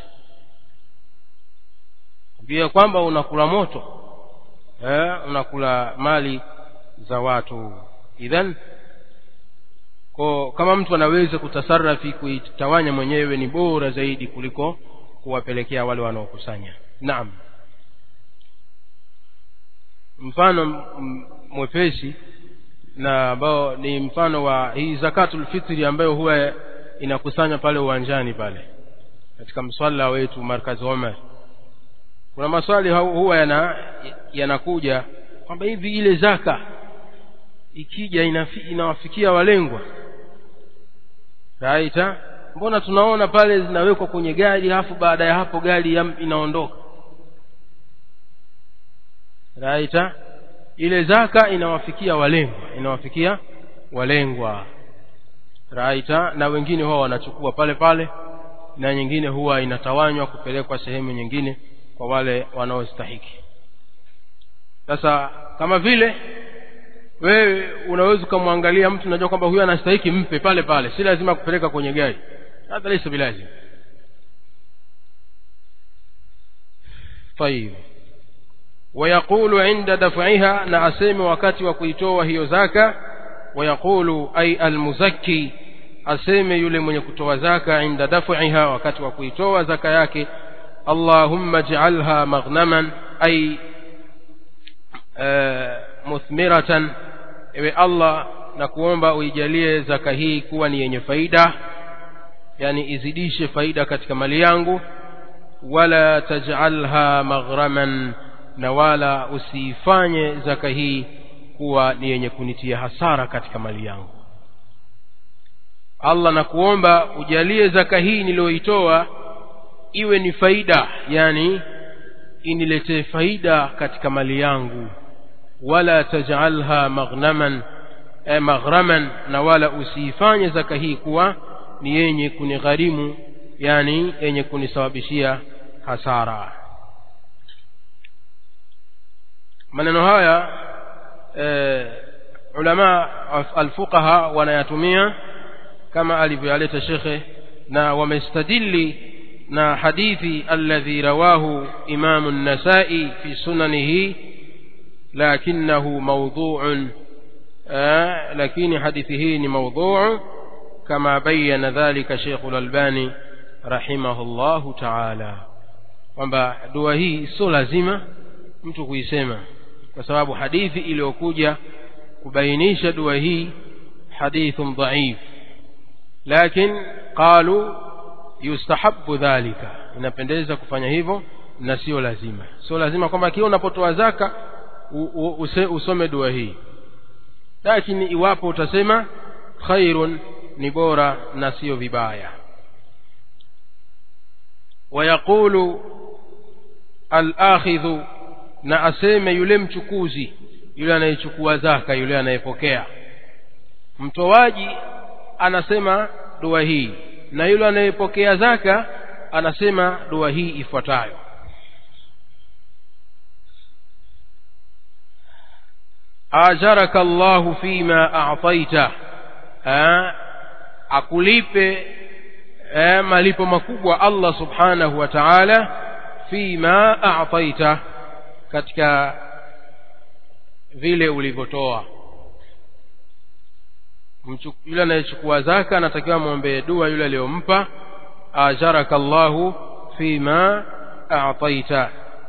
pia kwamba unakula moto eh, unakula mali za watu idhan ko kama mtu anaweza kutasarafi kuitawanya mwenyewe ni bora zaidi kuliko kuwapelekea wale wanaokusanya naam mfano mwepesi na ambao ni mfano wa hii zakatul fitri ambayo huwa inakusanywa pale uwanjani pale katika mswala wetu markazi Omar kuna maswali huwa yana yanakuja kwamba hivi ile zaka ikija inafi, inawafikia walengwa raita mbona tunaona pale zinawekwa kwenye gari halafu baada ya hapo gari inaondoka raita ile zaka inawafikia walengwa inawafikia walengwa raita na wengine huwa wanachukua pale pale na nyingine huwa inatawanywa kupelekwa sehemu nyingine kwa wale wanaostahiki sasa kama vile wewe unaweza ukamwangalia mtu unajua kwamba huyu anastahiki mpe pale pale si lazima kupeleka kwenye gari hata laysa bilazim طيب ويقول عند دفعها نعسيم وقت وكيتوا هي زكاة ويقول أي المزكي أسيم يلي من يكتوا زكاة عند دفعها وقت وكيتوا زكاة اللهم اجعلها مغنما أي آه مثمرة ewe allah na kuomba uijalie zaka hii kuwa ni yenye faida yani izidishe faida katika mali yangu wala tajalha maghraman na wala usiifanye zaka hii kuwa ni yenye kunitia hasara katika mali yangu allah na kuomba ujalie zaka hii niliyoitoa iwe ni faida yani iniletee faida katika mali yangu wala tajalha maghnaman eh, maghraman na wala usiifanye zaka hii kuwa ni yenye kunigharimu yani yenye kunisababishia hasara maneno haya eh, ulama alfuqaha wanayatumia kama alivyoyaleta shekhe na wamestadili na hadithi alladhi rawahu imamu an-nasai fi sunanihi لكنه موضوع آه لكن حديثه موضوع كما بين ذلك شيخ الألباني رحمه الله تعالى kwamba dua hii sio lazima mtu kuisema kwa sababu hadithi iliyokuja kubainisha dua hii hadithun dhaif lakin qalu yustahabu dhalika inapendeza kufanya hivyo na sio lazima sio lazima kwamba kila unapotoa zaka usome dua hii lakini iwapo utasema khairun ni bora na sio vibaya wayaqulu alakhidhu na aseme yule mchukuzi yule anayechukua zaka yule anayepokea mtoaji anasema dua hii na yule anayepokea zaka anasema dua hii ifuatayo ajaraka Allahu fima a'taita akulipe eh, malipo makubwa Allah subhanahu wa ta'ala fima a'taita katika vile ulivyotoa yule anayechukua zaka anatakiwa mwombee dua yule aliyompa ajaraka Allahu fima a'taita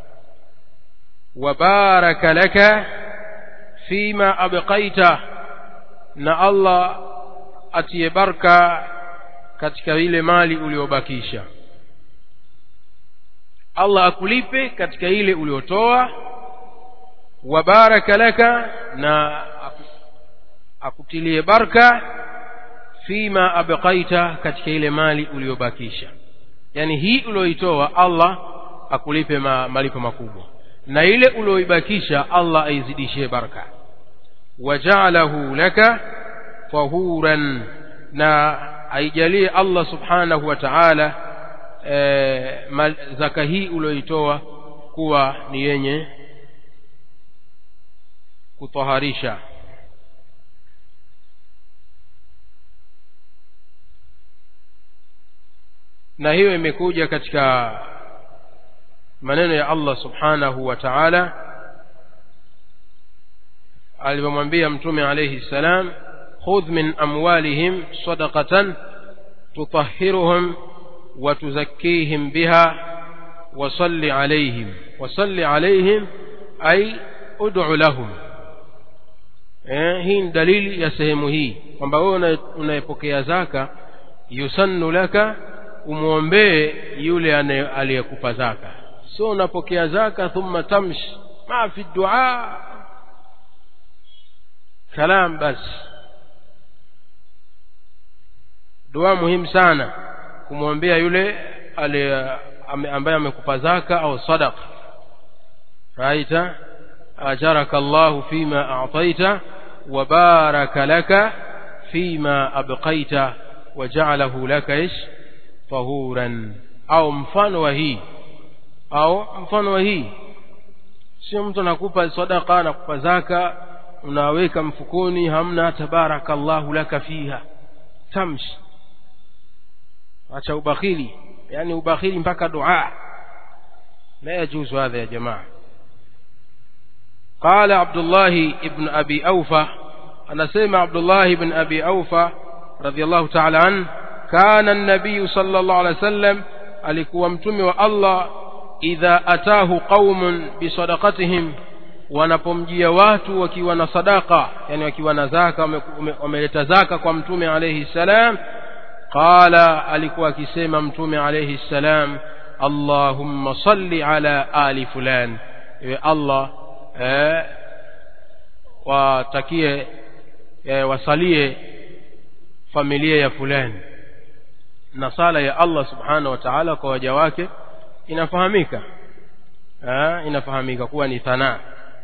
wa baraka laka fima abqaita na Allah atie baraka katika ile mali uliyobakisha Allah akulipe katika ile uliotoa wa baraka laka na akutilie baraka fima abqaita katika ile mali uliyobakisha yani hii ulioitoa Allah akulipe ma, malipo makubwa na ile ulioibakisha Allah aizidishie baraka waja'alahu laka tahuran na aijalie Allah subhanahu wa ta'ala e, zaka hii ulioitoa kuwa ni yenye kutaharisha na hiyo imekuja katika maneno ya Allah subhanahu wa ta'ala alivyomwambia mtume alayhi salam khudh min amwalihim sadaqatan tutahhiruhum wa tuzakkihim biha wa salli alayhim wa salli alayhim ay ud'u lahum eh, hii ni dalili ya sehemu hii kwamba wewe unayepokea zaka yusannu laka umwombee yule aliyekupa zaka sio unapokea zaka thumma tamshi ma fi dua kalam bas dua muhimu sana kumwombea yule ambaye amekupa zaka au sadaqa raita ajaraka Allahu fima a'taita wa baraka laka fima abqaita wa ja'alahu laka ish tahuran au mfano wa hii au mfano wa hii sio mtu anakupa sadaka anakupa zaka unaweka mfukoni hamna tabarakallahu laka fiha tamshi acha ubakhili yani ubakhili mpaka dua la yajuzu hadha ya jamaa قال عبد الله ابن أبي أوفى أنا سمع عبد الله بن أبي أوفى رضي الله تعالى عنه كان النبي صلى الله عليه وسلم alikuwa mtume wa Allah idha atahu qaumun bisadaqatihim wanapomjia watu wakiwa na sadaka yani wakiwa na zaka wameleta zaka kwa mtume alayhi salam qala alikuwa akisema mtume alayhi salam allahumma salli ala ali fulan ewe allah eh, watakie eh, wasalie familia ya fulani na sala ya Allah subhanahu wa ta'ala kwa waja wake inafahamika ha, inafahamika kuwa ni thana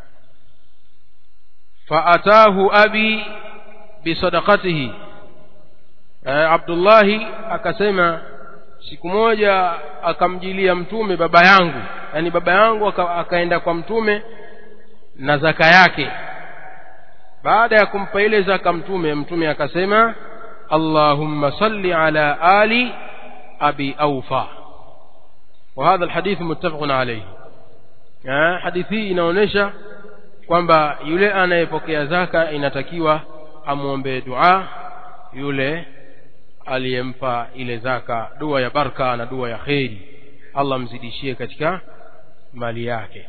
faatahu abi bisadaqatihi Abdullahi akasema siku moja akamjilia mtume baba yangu yani baba yangu aka, akaenda kwa mtume na zaka yake baada ya kumpa ile zaka mtume mtume akasema اللهم صل على آل أبي أوفى وهذا الحديث متفق عليه hadithi inaonyesha kwamba yule anayepokea zaka inatakiwa amwombee dua yule aliyempa ile zaka dua ya baraka na dua ya kheri allah mzidishie katika mali yake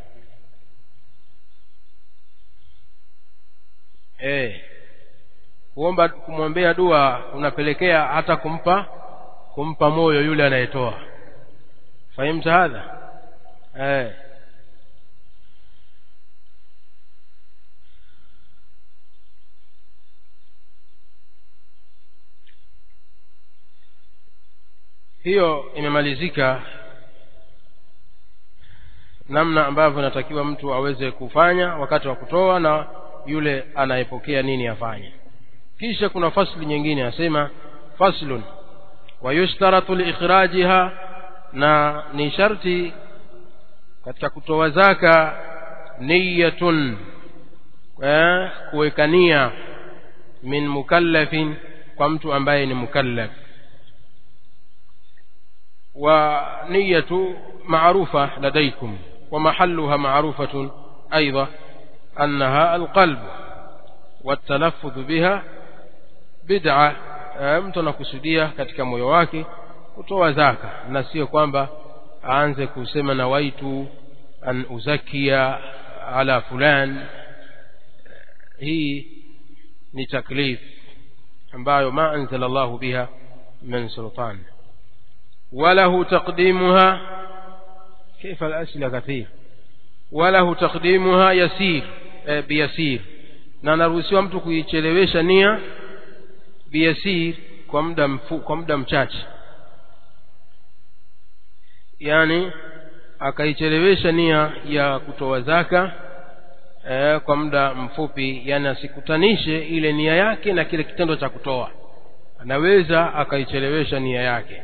eh kuomba kumwombea dua unapelekea hata kumpa kumpa moyo yule anayetoa fahimta hadha eh hiyo imemalizika namna ambavyo inatakiwa mtu aweze kufanya wakati wa kutoa na yule anayepokea nini afanye kisha kuna fasli nyingine asema faslun wayushtaratu liikhrajiha na ni sharti katika kutoa zaka niyatun eh, kuweka nia min mukallafin kwa mtu ambaye ni mukallaf wa niyatu maarufa ladaykum wa mahalluha maarufatun aidha annaha alqalb والتلفظ بها bid'a mtu anakusudia katika moyo wake kutoa zaka na sio kwamba aanze kusema na waitu an uzakia ala fulan hii ni taklif ambayo ma anzala Allahu biha min sultan وله تقديمها كيف الأسئلة كثير وله تقديمها يسير بيسير na anaruhusiwa mtu kuichelewesha nia biyasir kwa muda mfu, kwa muda mchache yani akaichelewesha nia ya kutoa zaka eh, kwa muda mfupi yani asikutanishe ile nia yake na kile kitendo cha kutoa anaweza akaichelewesha nia yake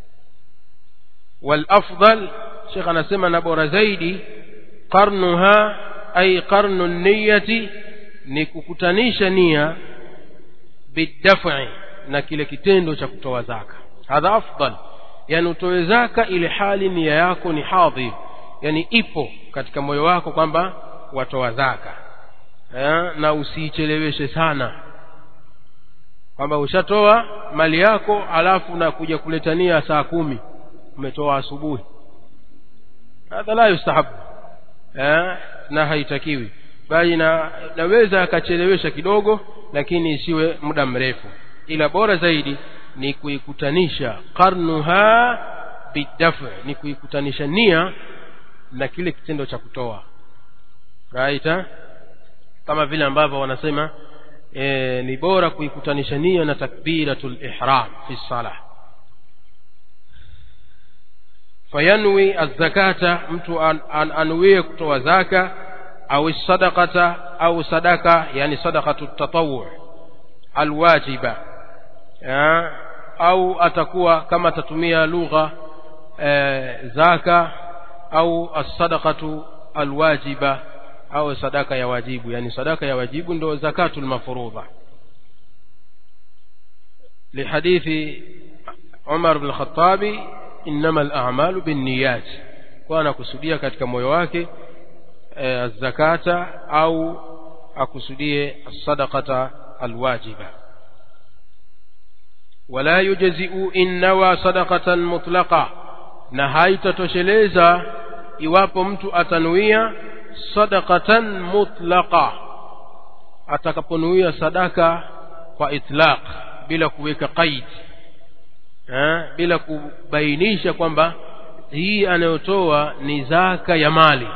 والافضل شيخ anasema na bora zaidi qarnuha ay qarnu niyati ni kukutanisha nia bidaf'i na kile kitendo cha kutoa zaka hadha afdal yani utoe zaka ile hali nia yako ni hadhir yani ipo katika moyo wako kwamba watoa zaka eh, na usiicheleweshe sana kwamba ushatoa mali yako alafu na kuja kuletania saa kumi umetoa asubuhi hadha la yustahabu eh, na haitakiwi bali na naweza akachelewesha kidogo lakini isiwe muda mrefu ila bora zaidi ni kuikutanisha qarnuha bidafu ni kuikutanisha nia na kile kitendo cha kutoa right eh? kama vile ambavyo wanasema e, ni bora kuikutanisha nia na takbiratul ihram fi salah fayanwi azzakata mtu an, an, anuie kutoa zaka au sadaqata au sadaka yani sadaqatu tatawu alwajiba ya, au atakuwa kama atatumia lugha e, zaka au as-sadaqatu alwajiba au sadaka ya wajibu yani sadaka ya wajibu ndo zakatul mafurudha لحديث عمر بن الخطاب إنما الأعمال بالنيات كان kusudia katika moyo wake zakata au akusudie sadaqata alwajiba wala yujzi'u in nawa sadaqatan mutlaqa na haitatosheleza iwapo mtu atanuia sadaqatan mutlaqa atakaponuia sadaka kwa itlaq bila kuweka qaid eh, bila kubainisha kwamba hii anayotoa ni zaka ya mali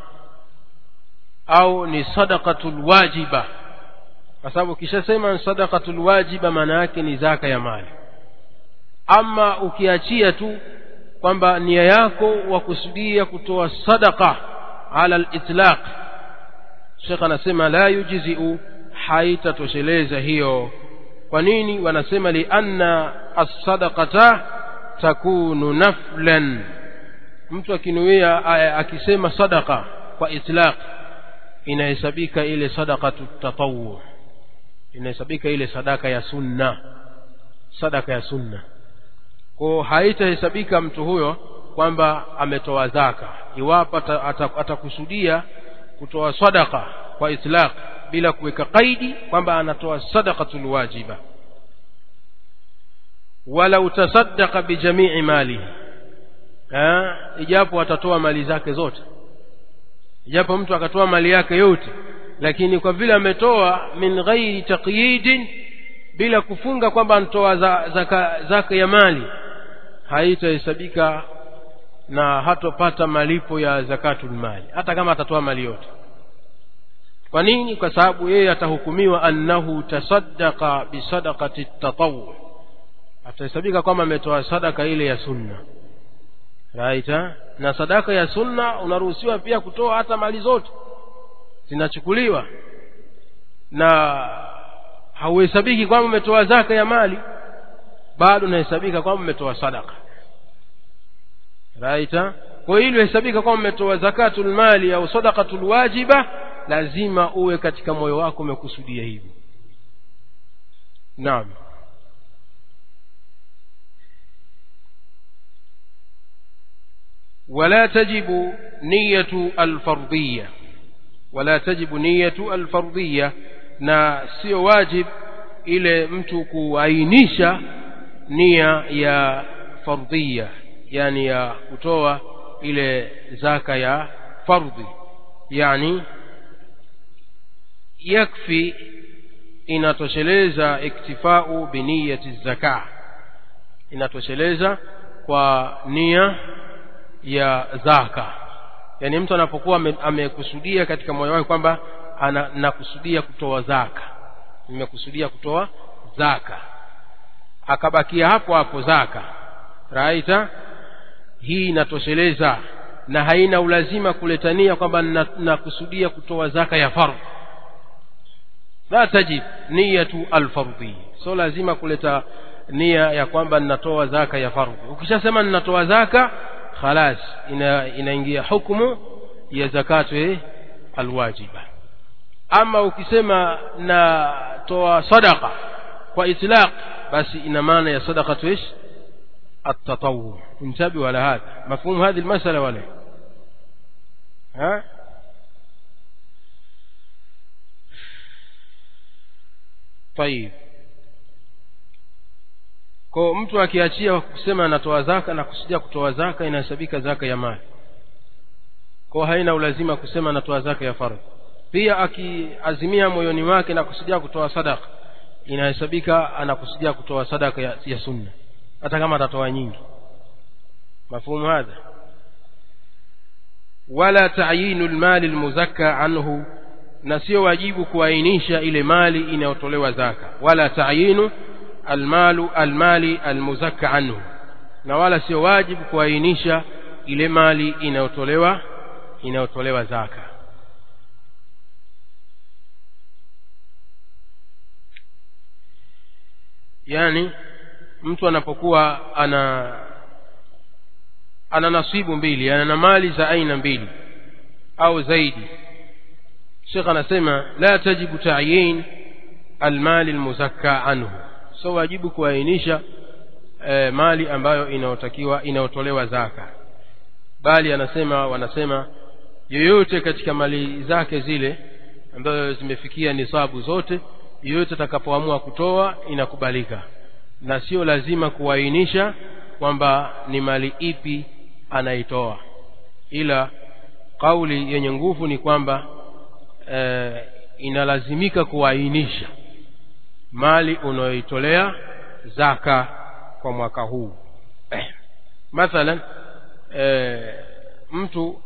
au ni sadaqatul wajiba kwa sababu ukishasema sadaqatul wajiba maana yake ni zaka ya mali ama ukiachia tu kwamba nia yako wakusudia kutoa sadaqa ala al-itlaq Sheikh anasema la yujzi'u haitatosheleza hiyo kwa nini wanasema li anna as-sadaqata takunu naflan mtu akinuia akisema sadaqa kwa itlaq inahesabika ile sadaqatu tatawu inahesabika ile sadaka ya sunna sadaka ya sunna kwa haitahesabika mtu huyo kwamba ametoa zaka iwapo atakusudia kutoa sadaka kwa itlaq bila kuweka kaidi kwamba anatoa sadaqatul wajiba wala utasaddaqa bijamii mali eh ijapo atatoa mali zake zote ijapo mtu akatoa mali yake yote lakini kwa vile ametoa min ghairi taqyidin bila kufunga kwamba anatoa zaka, zaka ya mali haitahesabika na hatopata malipo ya zakatul mali hata kama atatoa mali yote kwa nini kwa sababu yeye atahukumiwa annahu tasaddaqa bisadaqati tatawu atahesabika kwamba ametoa sadaka ile ya sunna right na sadaka ya sunna unaruhusiwa pia kutoa hata mali zote zinachukuliwa na hauhesabiki kwamba umetoa zaka ya mali bado unahesabika kwamba umetoa sadaka right kwa hiyo hesabika kwamba umetoa zakatul mali au sadaqatul wajiba lazima uwe katika moyo wako umekusudia hivi naam ولا تجب نية الفرضية ولا تجب نية الفرضية na sio wajib ile mtu kuainisha nia ya fardhia yani ya kutoa ile zaka ya fardhi yani yakfi inatosheleza iktifau biniyati zaka inatosheleza kwa nia ya zaka yani mtu anapokuwa amekusudia katika moyo wake kwamba nakusudia kutoa zaka nimekusudia kutoa zaka akabakia hapo hapo zaka raita hii inatosheleza na haina ulazima kuletania kwamba nakusudia kutoa zaka ya fardhu la tajib niyatu alfardhi so lazima kuleta nia ya kwamba ninatoa zaka ya fardhi ukishasema ninatoa zaka khalas ina, inaingia hukumu ya zakatu alwajiba ama ukisema natoa sadaqa kwa itlaq basi ina maana ya sadaqatu ish التطوع انتبهوا على هذا مفهوم هذه المسألة ولا ها طيب kwa mtu akiachia kusema anatoa zaka na kusudia kutoa zaka inahesabika zaka ya mali kwa haina ulazima kusema anatoa zaka ya fardhi pia akiazimia moyoni mwake na kusudia kutoa sadaka inahesabika anakusudia kutoa sadaka ya, ya sunna hata kama atatoa nyingi mafhumu hadha wala ta'yinu almali almuzakka anhu na sio wajibu kuainisha ile mali inayotolewa zaka wala ta'yinu almalu almali almuzakka anhu na wala sio wajibu kuainisha ile mali inayotolewa inayotolewa zaka yani mtu anapokuwa ana ana nasibu mbili ana mali za aina mbili au zaidi Sheikh anasema la tajibu ta'yin almali almuzakka anhu so wajibu kuainisha e, mali ambayo inayotakiwa inayotolewa zaka bali anasema wanasema yoyote katika mali zake zile ambazo zimefikia nisabu zote yoyote atakapoamua kutoa inakubalika na sio lazima kuainisha kwamba ni mali ipi anaitoa ila kauli yenye nguvu ni kwamba e, inalazimika kuainisha mali unayoitolea zaka kwa mwaka huu eh. mathalan e, mtu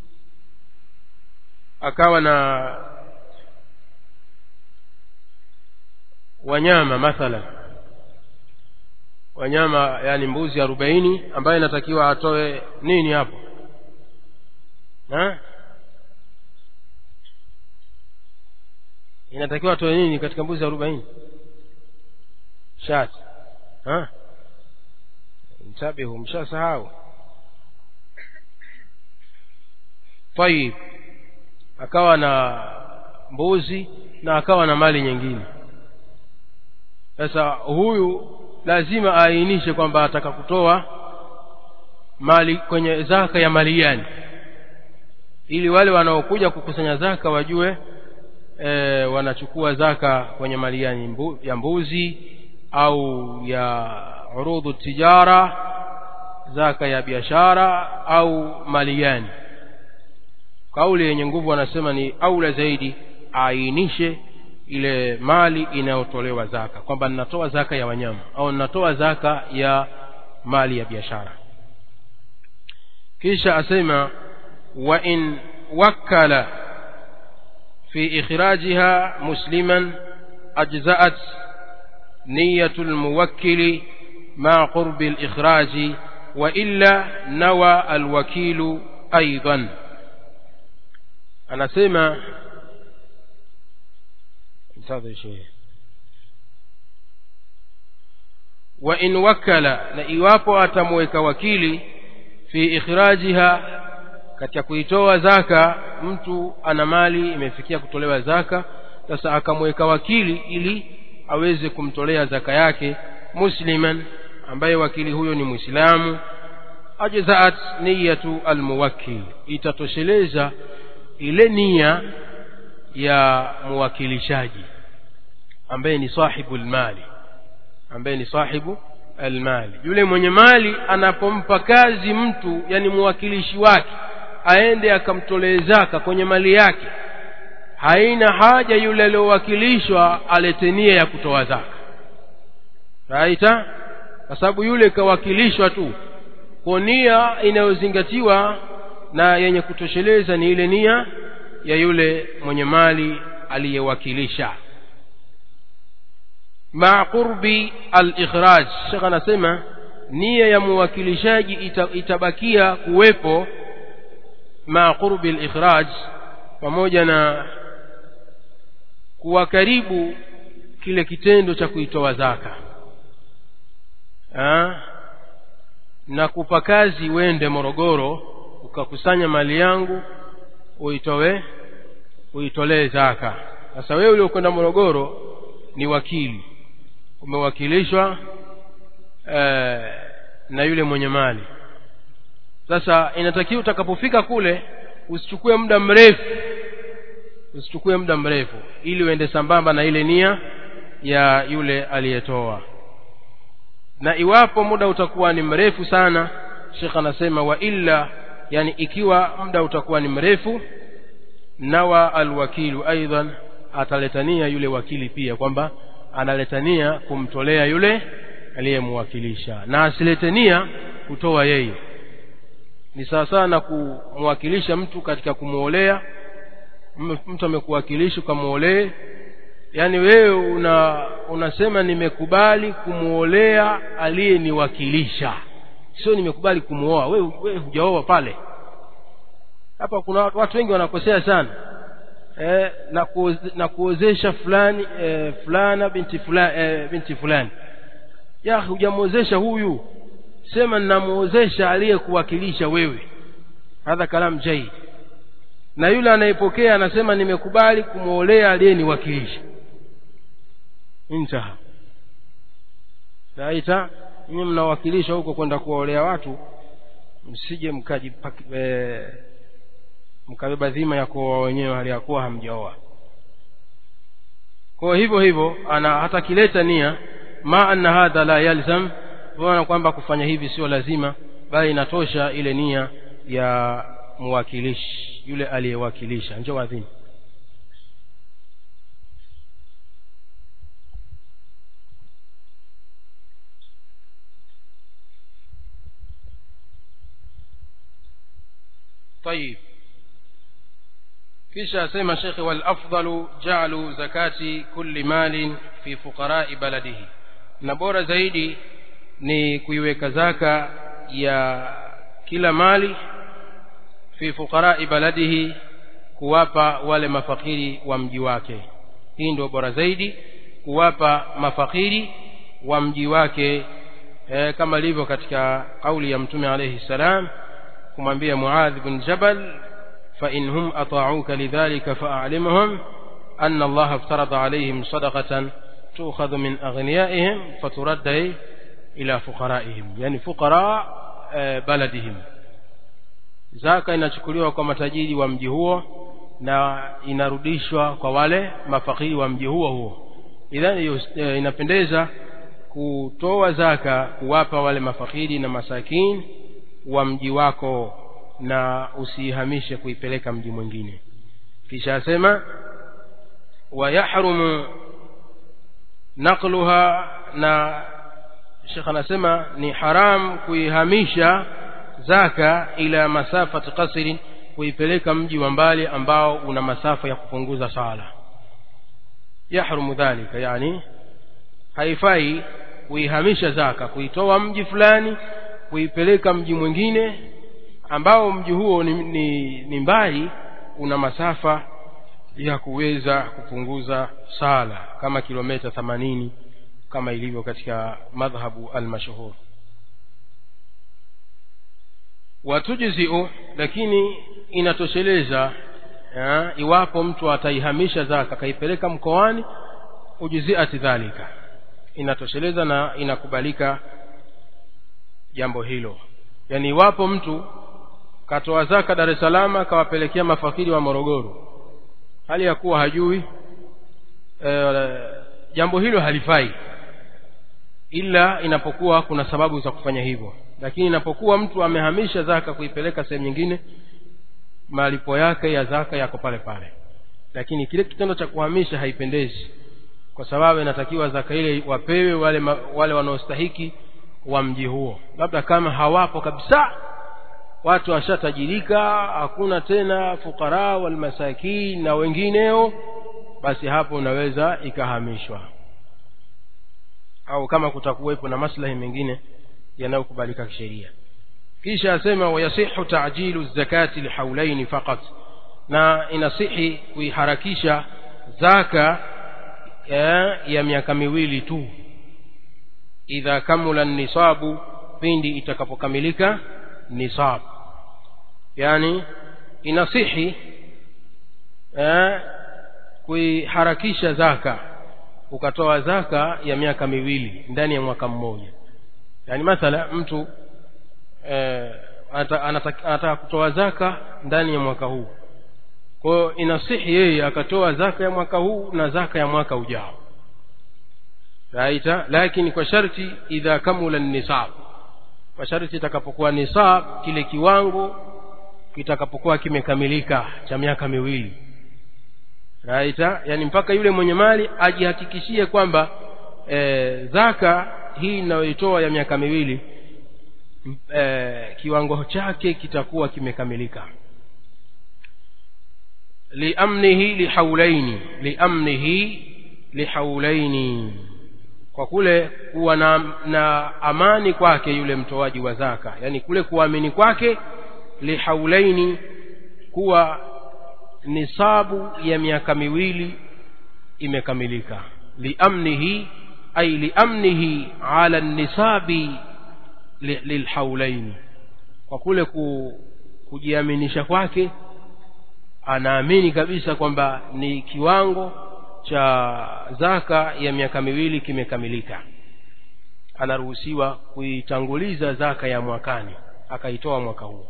akawa na wanyama mathalan wanyama yani mbuzi arobaini ambaye inatakiwa atoe nini hapo ha? inatakiwa atoe nini katika mbuzi arobaini shati ha? mtabihu mshasahau tayib akawa na mbuzi na akawa na mali nyingine sasa huyu lazima aainishe kwamba ataka kutoa mali kwenye zaka ya mali gani ili wale wanaokuja kukusanya zaka wajue e, wanachukua zaka kwenye mali gani mbu, ya mbuzi au ya urudhu tijara zaka ya biashara au mali gani kauli yenye nguvu wanasema ni aula zaidi aainishe ile mali inayotolewa zaka kwamba ninatoa zaka ya wanyama au ninatoa zaka ya mali ya biashara kisha asema wa in wakkala fi ikhrajiha musliman ajza'at niyatu almuwakkili ma qurbi alikhraji wa illa nawa alwakilu aidan anasema انتظر شيء وإن وكل na iwapo atamweka wakili fi ikhrajiha katika kuitoa zaka mtu ana mali imefikia kutolewa zaka sasa akamweka wakili ili aweze kumtolea zaka yake musliman ambaye wakili huyo ni muislamu ajzaat niyatu almuwakkil itatosheleza ile nia ya muwakilishaji ambaye ni sahibu almali ambaye ni sahibu almali yule mwenye mali anapompa kazi mtu yani muwakilishi wake aende akamtolee zaka kwenye mali yake haina haja yule aliyowakilishwa alete nia ya kutoa zaka raita kwa sababu yule kawakilishwa tu kwa nia inayozingatiwa na yenye kutosheleza ni ile nia ya yule mwenye mali aliyewakilisha ma qurbi al-ikhraj shekh anasema nia ya muwakilishaji ita, itabakia kuwepo ma qurbi al-ikhraj pamoja na kuwa karibu kile kitendo cha kuitoa zaka ha? na kupa kazi wende Morogoro ukakusanya mali yangu uitoe uitolee zaka sasa wewe uliokwenda Morogoro ni wakili umewakilishwa eh, na yule mwenye mali sasa inatakiwa utakapofika kule usichukue muda mrefu usichukue muda mrefu ili uende sambamba na ile nia ya yule aliyetoa na iwapo muda utakuwa ni mrefu sana shekh anasema wa illa yani ikiwa muda utakuwa ni mrefu nawa alwakilu aidan ataletania yule wakili pia kwamba analetania kumtolea yule aliyemwakilisha na asiletania kutoa yeye ni sawa sawa na kumwakilisha mtu katika kumwolea mtu amekuwakilisha ukamwolee yaani wewe una unasema nimekubali kumwolea aliyeniwakilisha sio nimekubali kumwoa wewe we, hujaoa pale hapa kuna watu wengi wanakosea sana e, na, kuoze, na kuozesha fulani e, fulana binti fulani e, binti fulani ya hujamwozesha huyu sema ninamwozesha aliyekuwakilisha wewe hadha kalam jaid na yule anayepokea anasema nimekubali kumwolea aliyeniwakilisha intaha naita nyinyi mnawakilisha huko kwenda kuwaolea watu msije mkaji e, mkabeba dhima ya kuoa wenyewe hali ya kuwa hamjaoa kwa hivyo hivyo ana hata kileta nia ma anna hadha la yalzam tunaona kwamba kufanya hivi sio lazima bali inatosha ile nia ya mwakilishi yule aliyewakilisha njoo adhini طيب kisha asema shekhe walafdalu jaalu zakati kulli malin fi fuqarai baladihi na bora zaidi ni kuiweka zaka ya kila mali fi fuqarai baladihi kuwapa wale mafakiri wa mji wake hii ndio bora zaidi kuwapa mafakiri wa mji wake e, kama ilivyo katika kauli ya mtume alayhi salam kumwambia muadh bin jabal فإن هم أطاعوك لذلك فأعلمهم أن الله افترض عليهم صدقة تؤخذ من أغنيائهم فترد إلى فقرائهم يعني فقراء بلدهم zaka inachukuliwa kwa matajiri wa mji huo na inarudishwa kwa wale mafakiri wa mji huo huo idhani inapendeza kutoa zaka kuwapa wale mafakiri na masakini wa mji wako na usiihamishe kuipeleka mji mwingine kisha asema wayahrumu naqluha na shekh anasema ni haram kuihamisha zaka ila masafati qasrin kuipeleka mji wa mbali ambao una masafa ya kupunguza sala yahrumu dhalika yani haifai kuihamisha zaka kuitoa mji fulani kuipeleka mji mwingine ambao mji huo ni, ni, ni mbali una masafa ya kuweza kupunguza sala kama kilomita themanini kama ilivyo katika madhhabu almashhur watujziu lakini inatosheleza ya, iwapo mtu ataihamisha zaka akaipeleka mkoani ujuziati dhalika inatosheleza na inakubalika jambo hilo yaani iwapo mtu katoa zaka Dar es Salaam akawapelekea mafakiri wa Morogoro hali ya kuwa hajui e, jambo hilo halifai ila inapokuwa kuna sababu za kufanya hivyo lakini inapokuwa mtu amehamisha zaka kuipeleka sehemu nyingine malipo yake ya zaka yako pale pale lakini kile kitendo cha kuhamisha haipendezi kwa sababu inatakiwa zaka ile wapewe wale wale wanaostahiki wa mji huo labda kama hawapo kabisa watu washatajirika hakuna tena fukara walmasakin na wengineo basi hapo unaweza ikahamishwa au kama kutakuwepo na maslahi mengine yanayokubalika kisheria kisha asema wayasihu tajilu zakati lihaulaini faqat na inasihi kuiharakisha zaka ya, ya miaka miwili tu idha kamula nisabu pindi itakapokamilika nisab yani inasihi eh, kuiharakisha zaka ukatoa zaka ya miaka miwili ndani ya mwaka mmoja yaani mathala mtu eh, anataka, anataka, anataka kutoa zaka ndani ya mwaka huu kwa hiyo inasihi yeye akatoa zaka ya mwaka huu na zaka ya mwaka ujao raita lakini kwa sharti idha kamula nisab kwa sharti itakapokuwa nisab kile kiwango kitakapokuwa kimekamilika cha miaka miwili raita yani mpaka yule mwenye mali ajihakikishie kwamba e, zaka hii inayoitoa ya miaka miwili e, kiwango chake kitakuwa kimekamilika liamnihi lihaulaini liamnihi lihaulaini kwa kule kuwa na, na amani kwake yule mtoaji wa zaka yani kule kuamini kwake lihaulaini kuwa nisabu ya miaka miwili imekamilika liamnihi ay liamnihi ala nisabi li, lilhaulaini kwa kule ku, kujiaminisha kwake anaamini kabisa kwamba ni kiwango cha zaka ya miaka miwili kimekamilika anaruhusiwa kuitanguliza zaka ya mwakani akaitoa mwaka huo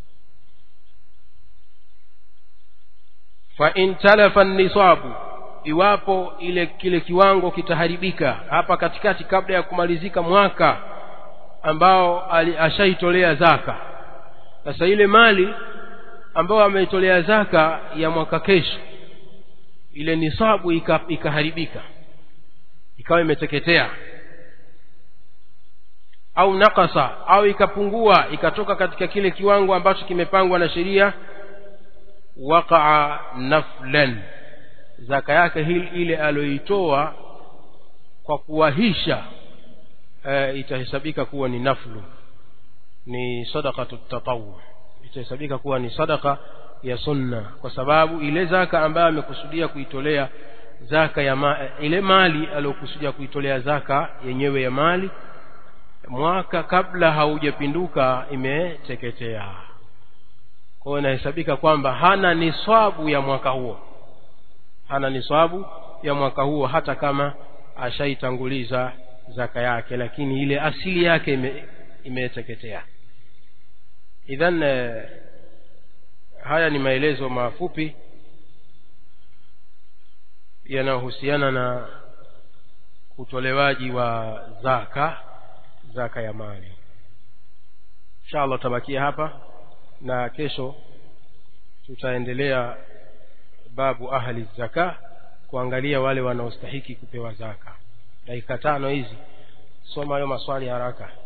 fa in talafa nisabu iwapo ile kile kiwango kitaharibika hapa katikati kabla ya kumalizika mwaka ambao ashaitolea zaka sasa ile mali ambayo ameitolea zaka ya mwaka kesho ile nisabu ikaharibika ikawa imeteketea au nakasa au ikapungua ikatoka katika kile kiwango ambacho kimepangwa na sheria waqaa naflan zaka yake hili ile aliyoitoa kwa kuwahisha e, itahesabika kuwa ni naflu ni sadaqatu tatawu itahesabika kuwa ni sadaka ya sunna kwa sababu ile zaka ambayo amekusudia kuitolea zaka ya ma, ile mali aliyokusudia kuitolea zaka yenyewe ya mali mwaka kabla haujapinduka imeteketea kwa hiyo inahesabika kwamba hana niswabu ya mwaka huo hana niswabu ya mwaka huo hata kama ashaitanguliza zaka yake lakini ile asili yake ime, imeteketea idhan eh, haya ni maelezo mafupi yanayohusiana na utolewaji wa zaka zaka ya mali inshallah tutabakia hapa na kesho tutaendelea babu ahli zaka kuangalia wale wanaostahiki kupewa zaka dakika tano hizi soma hayo maswali haraka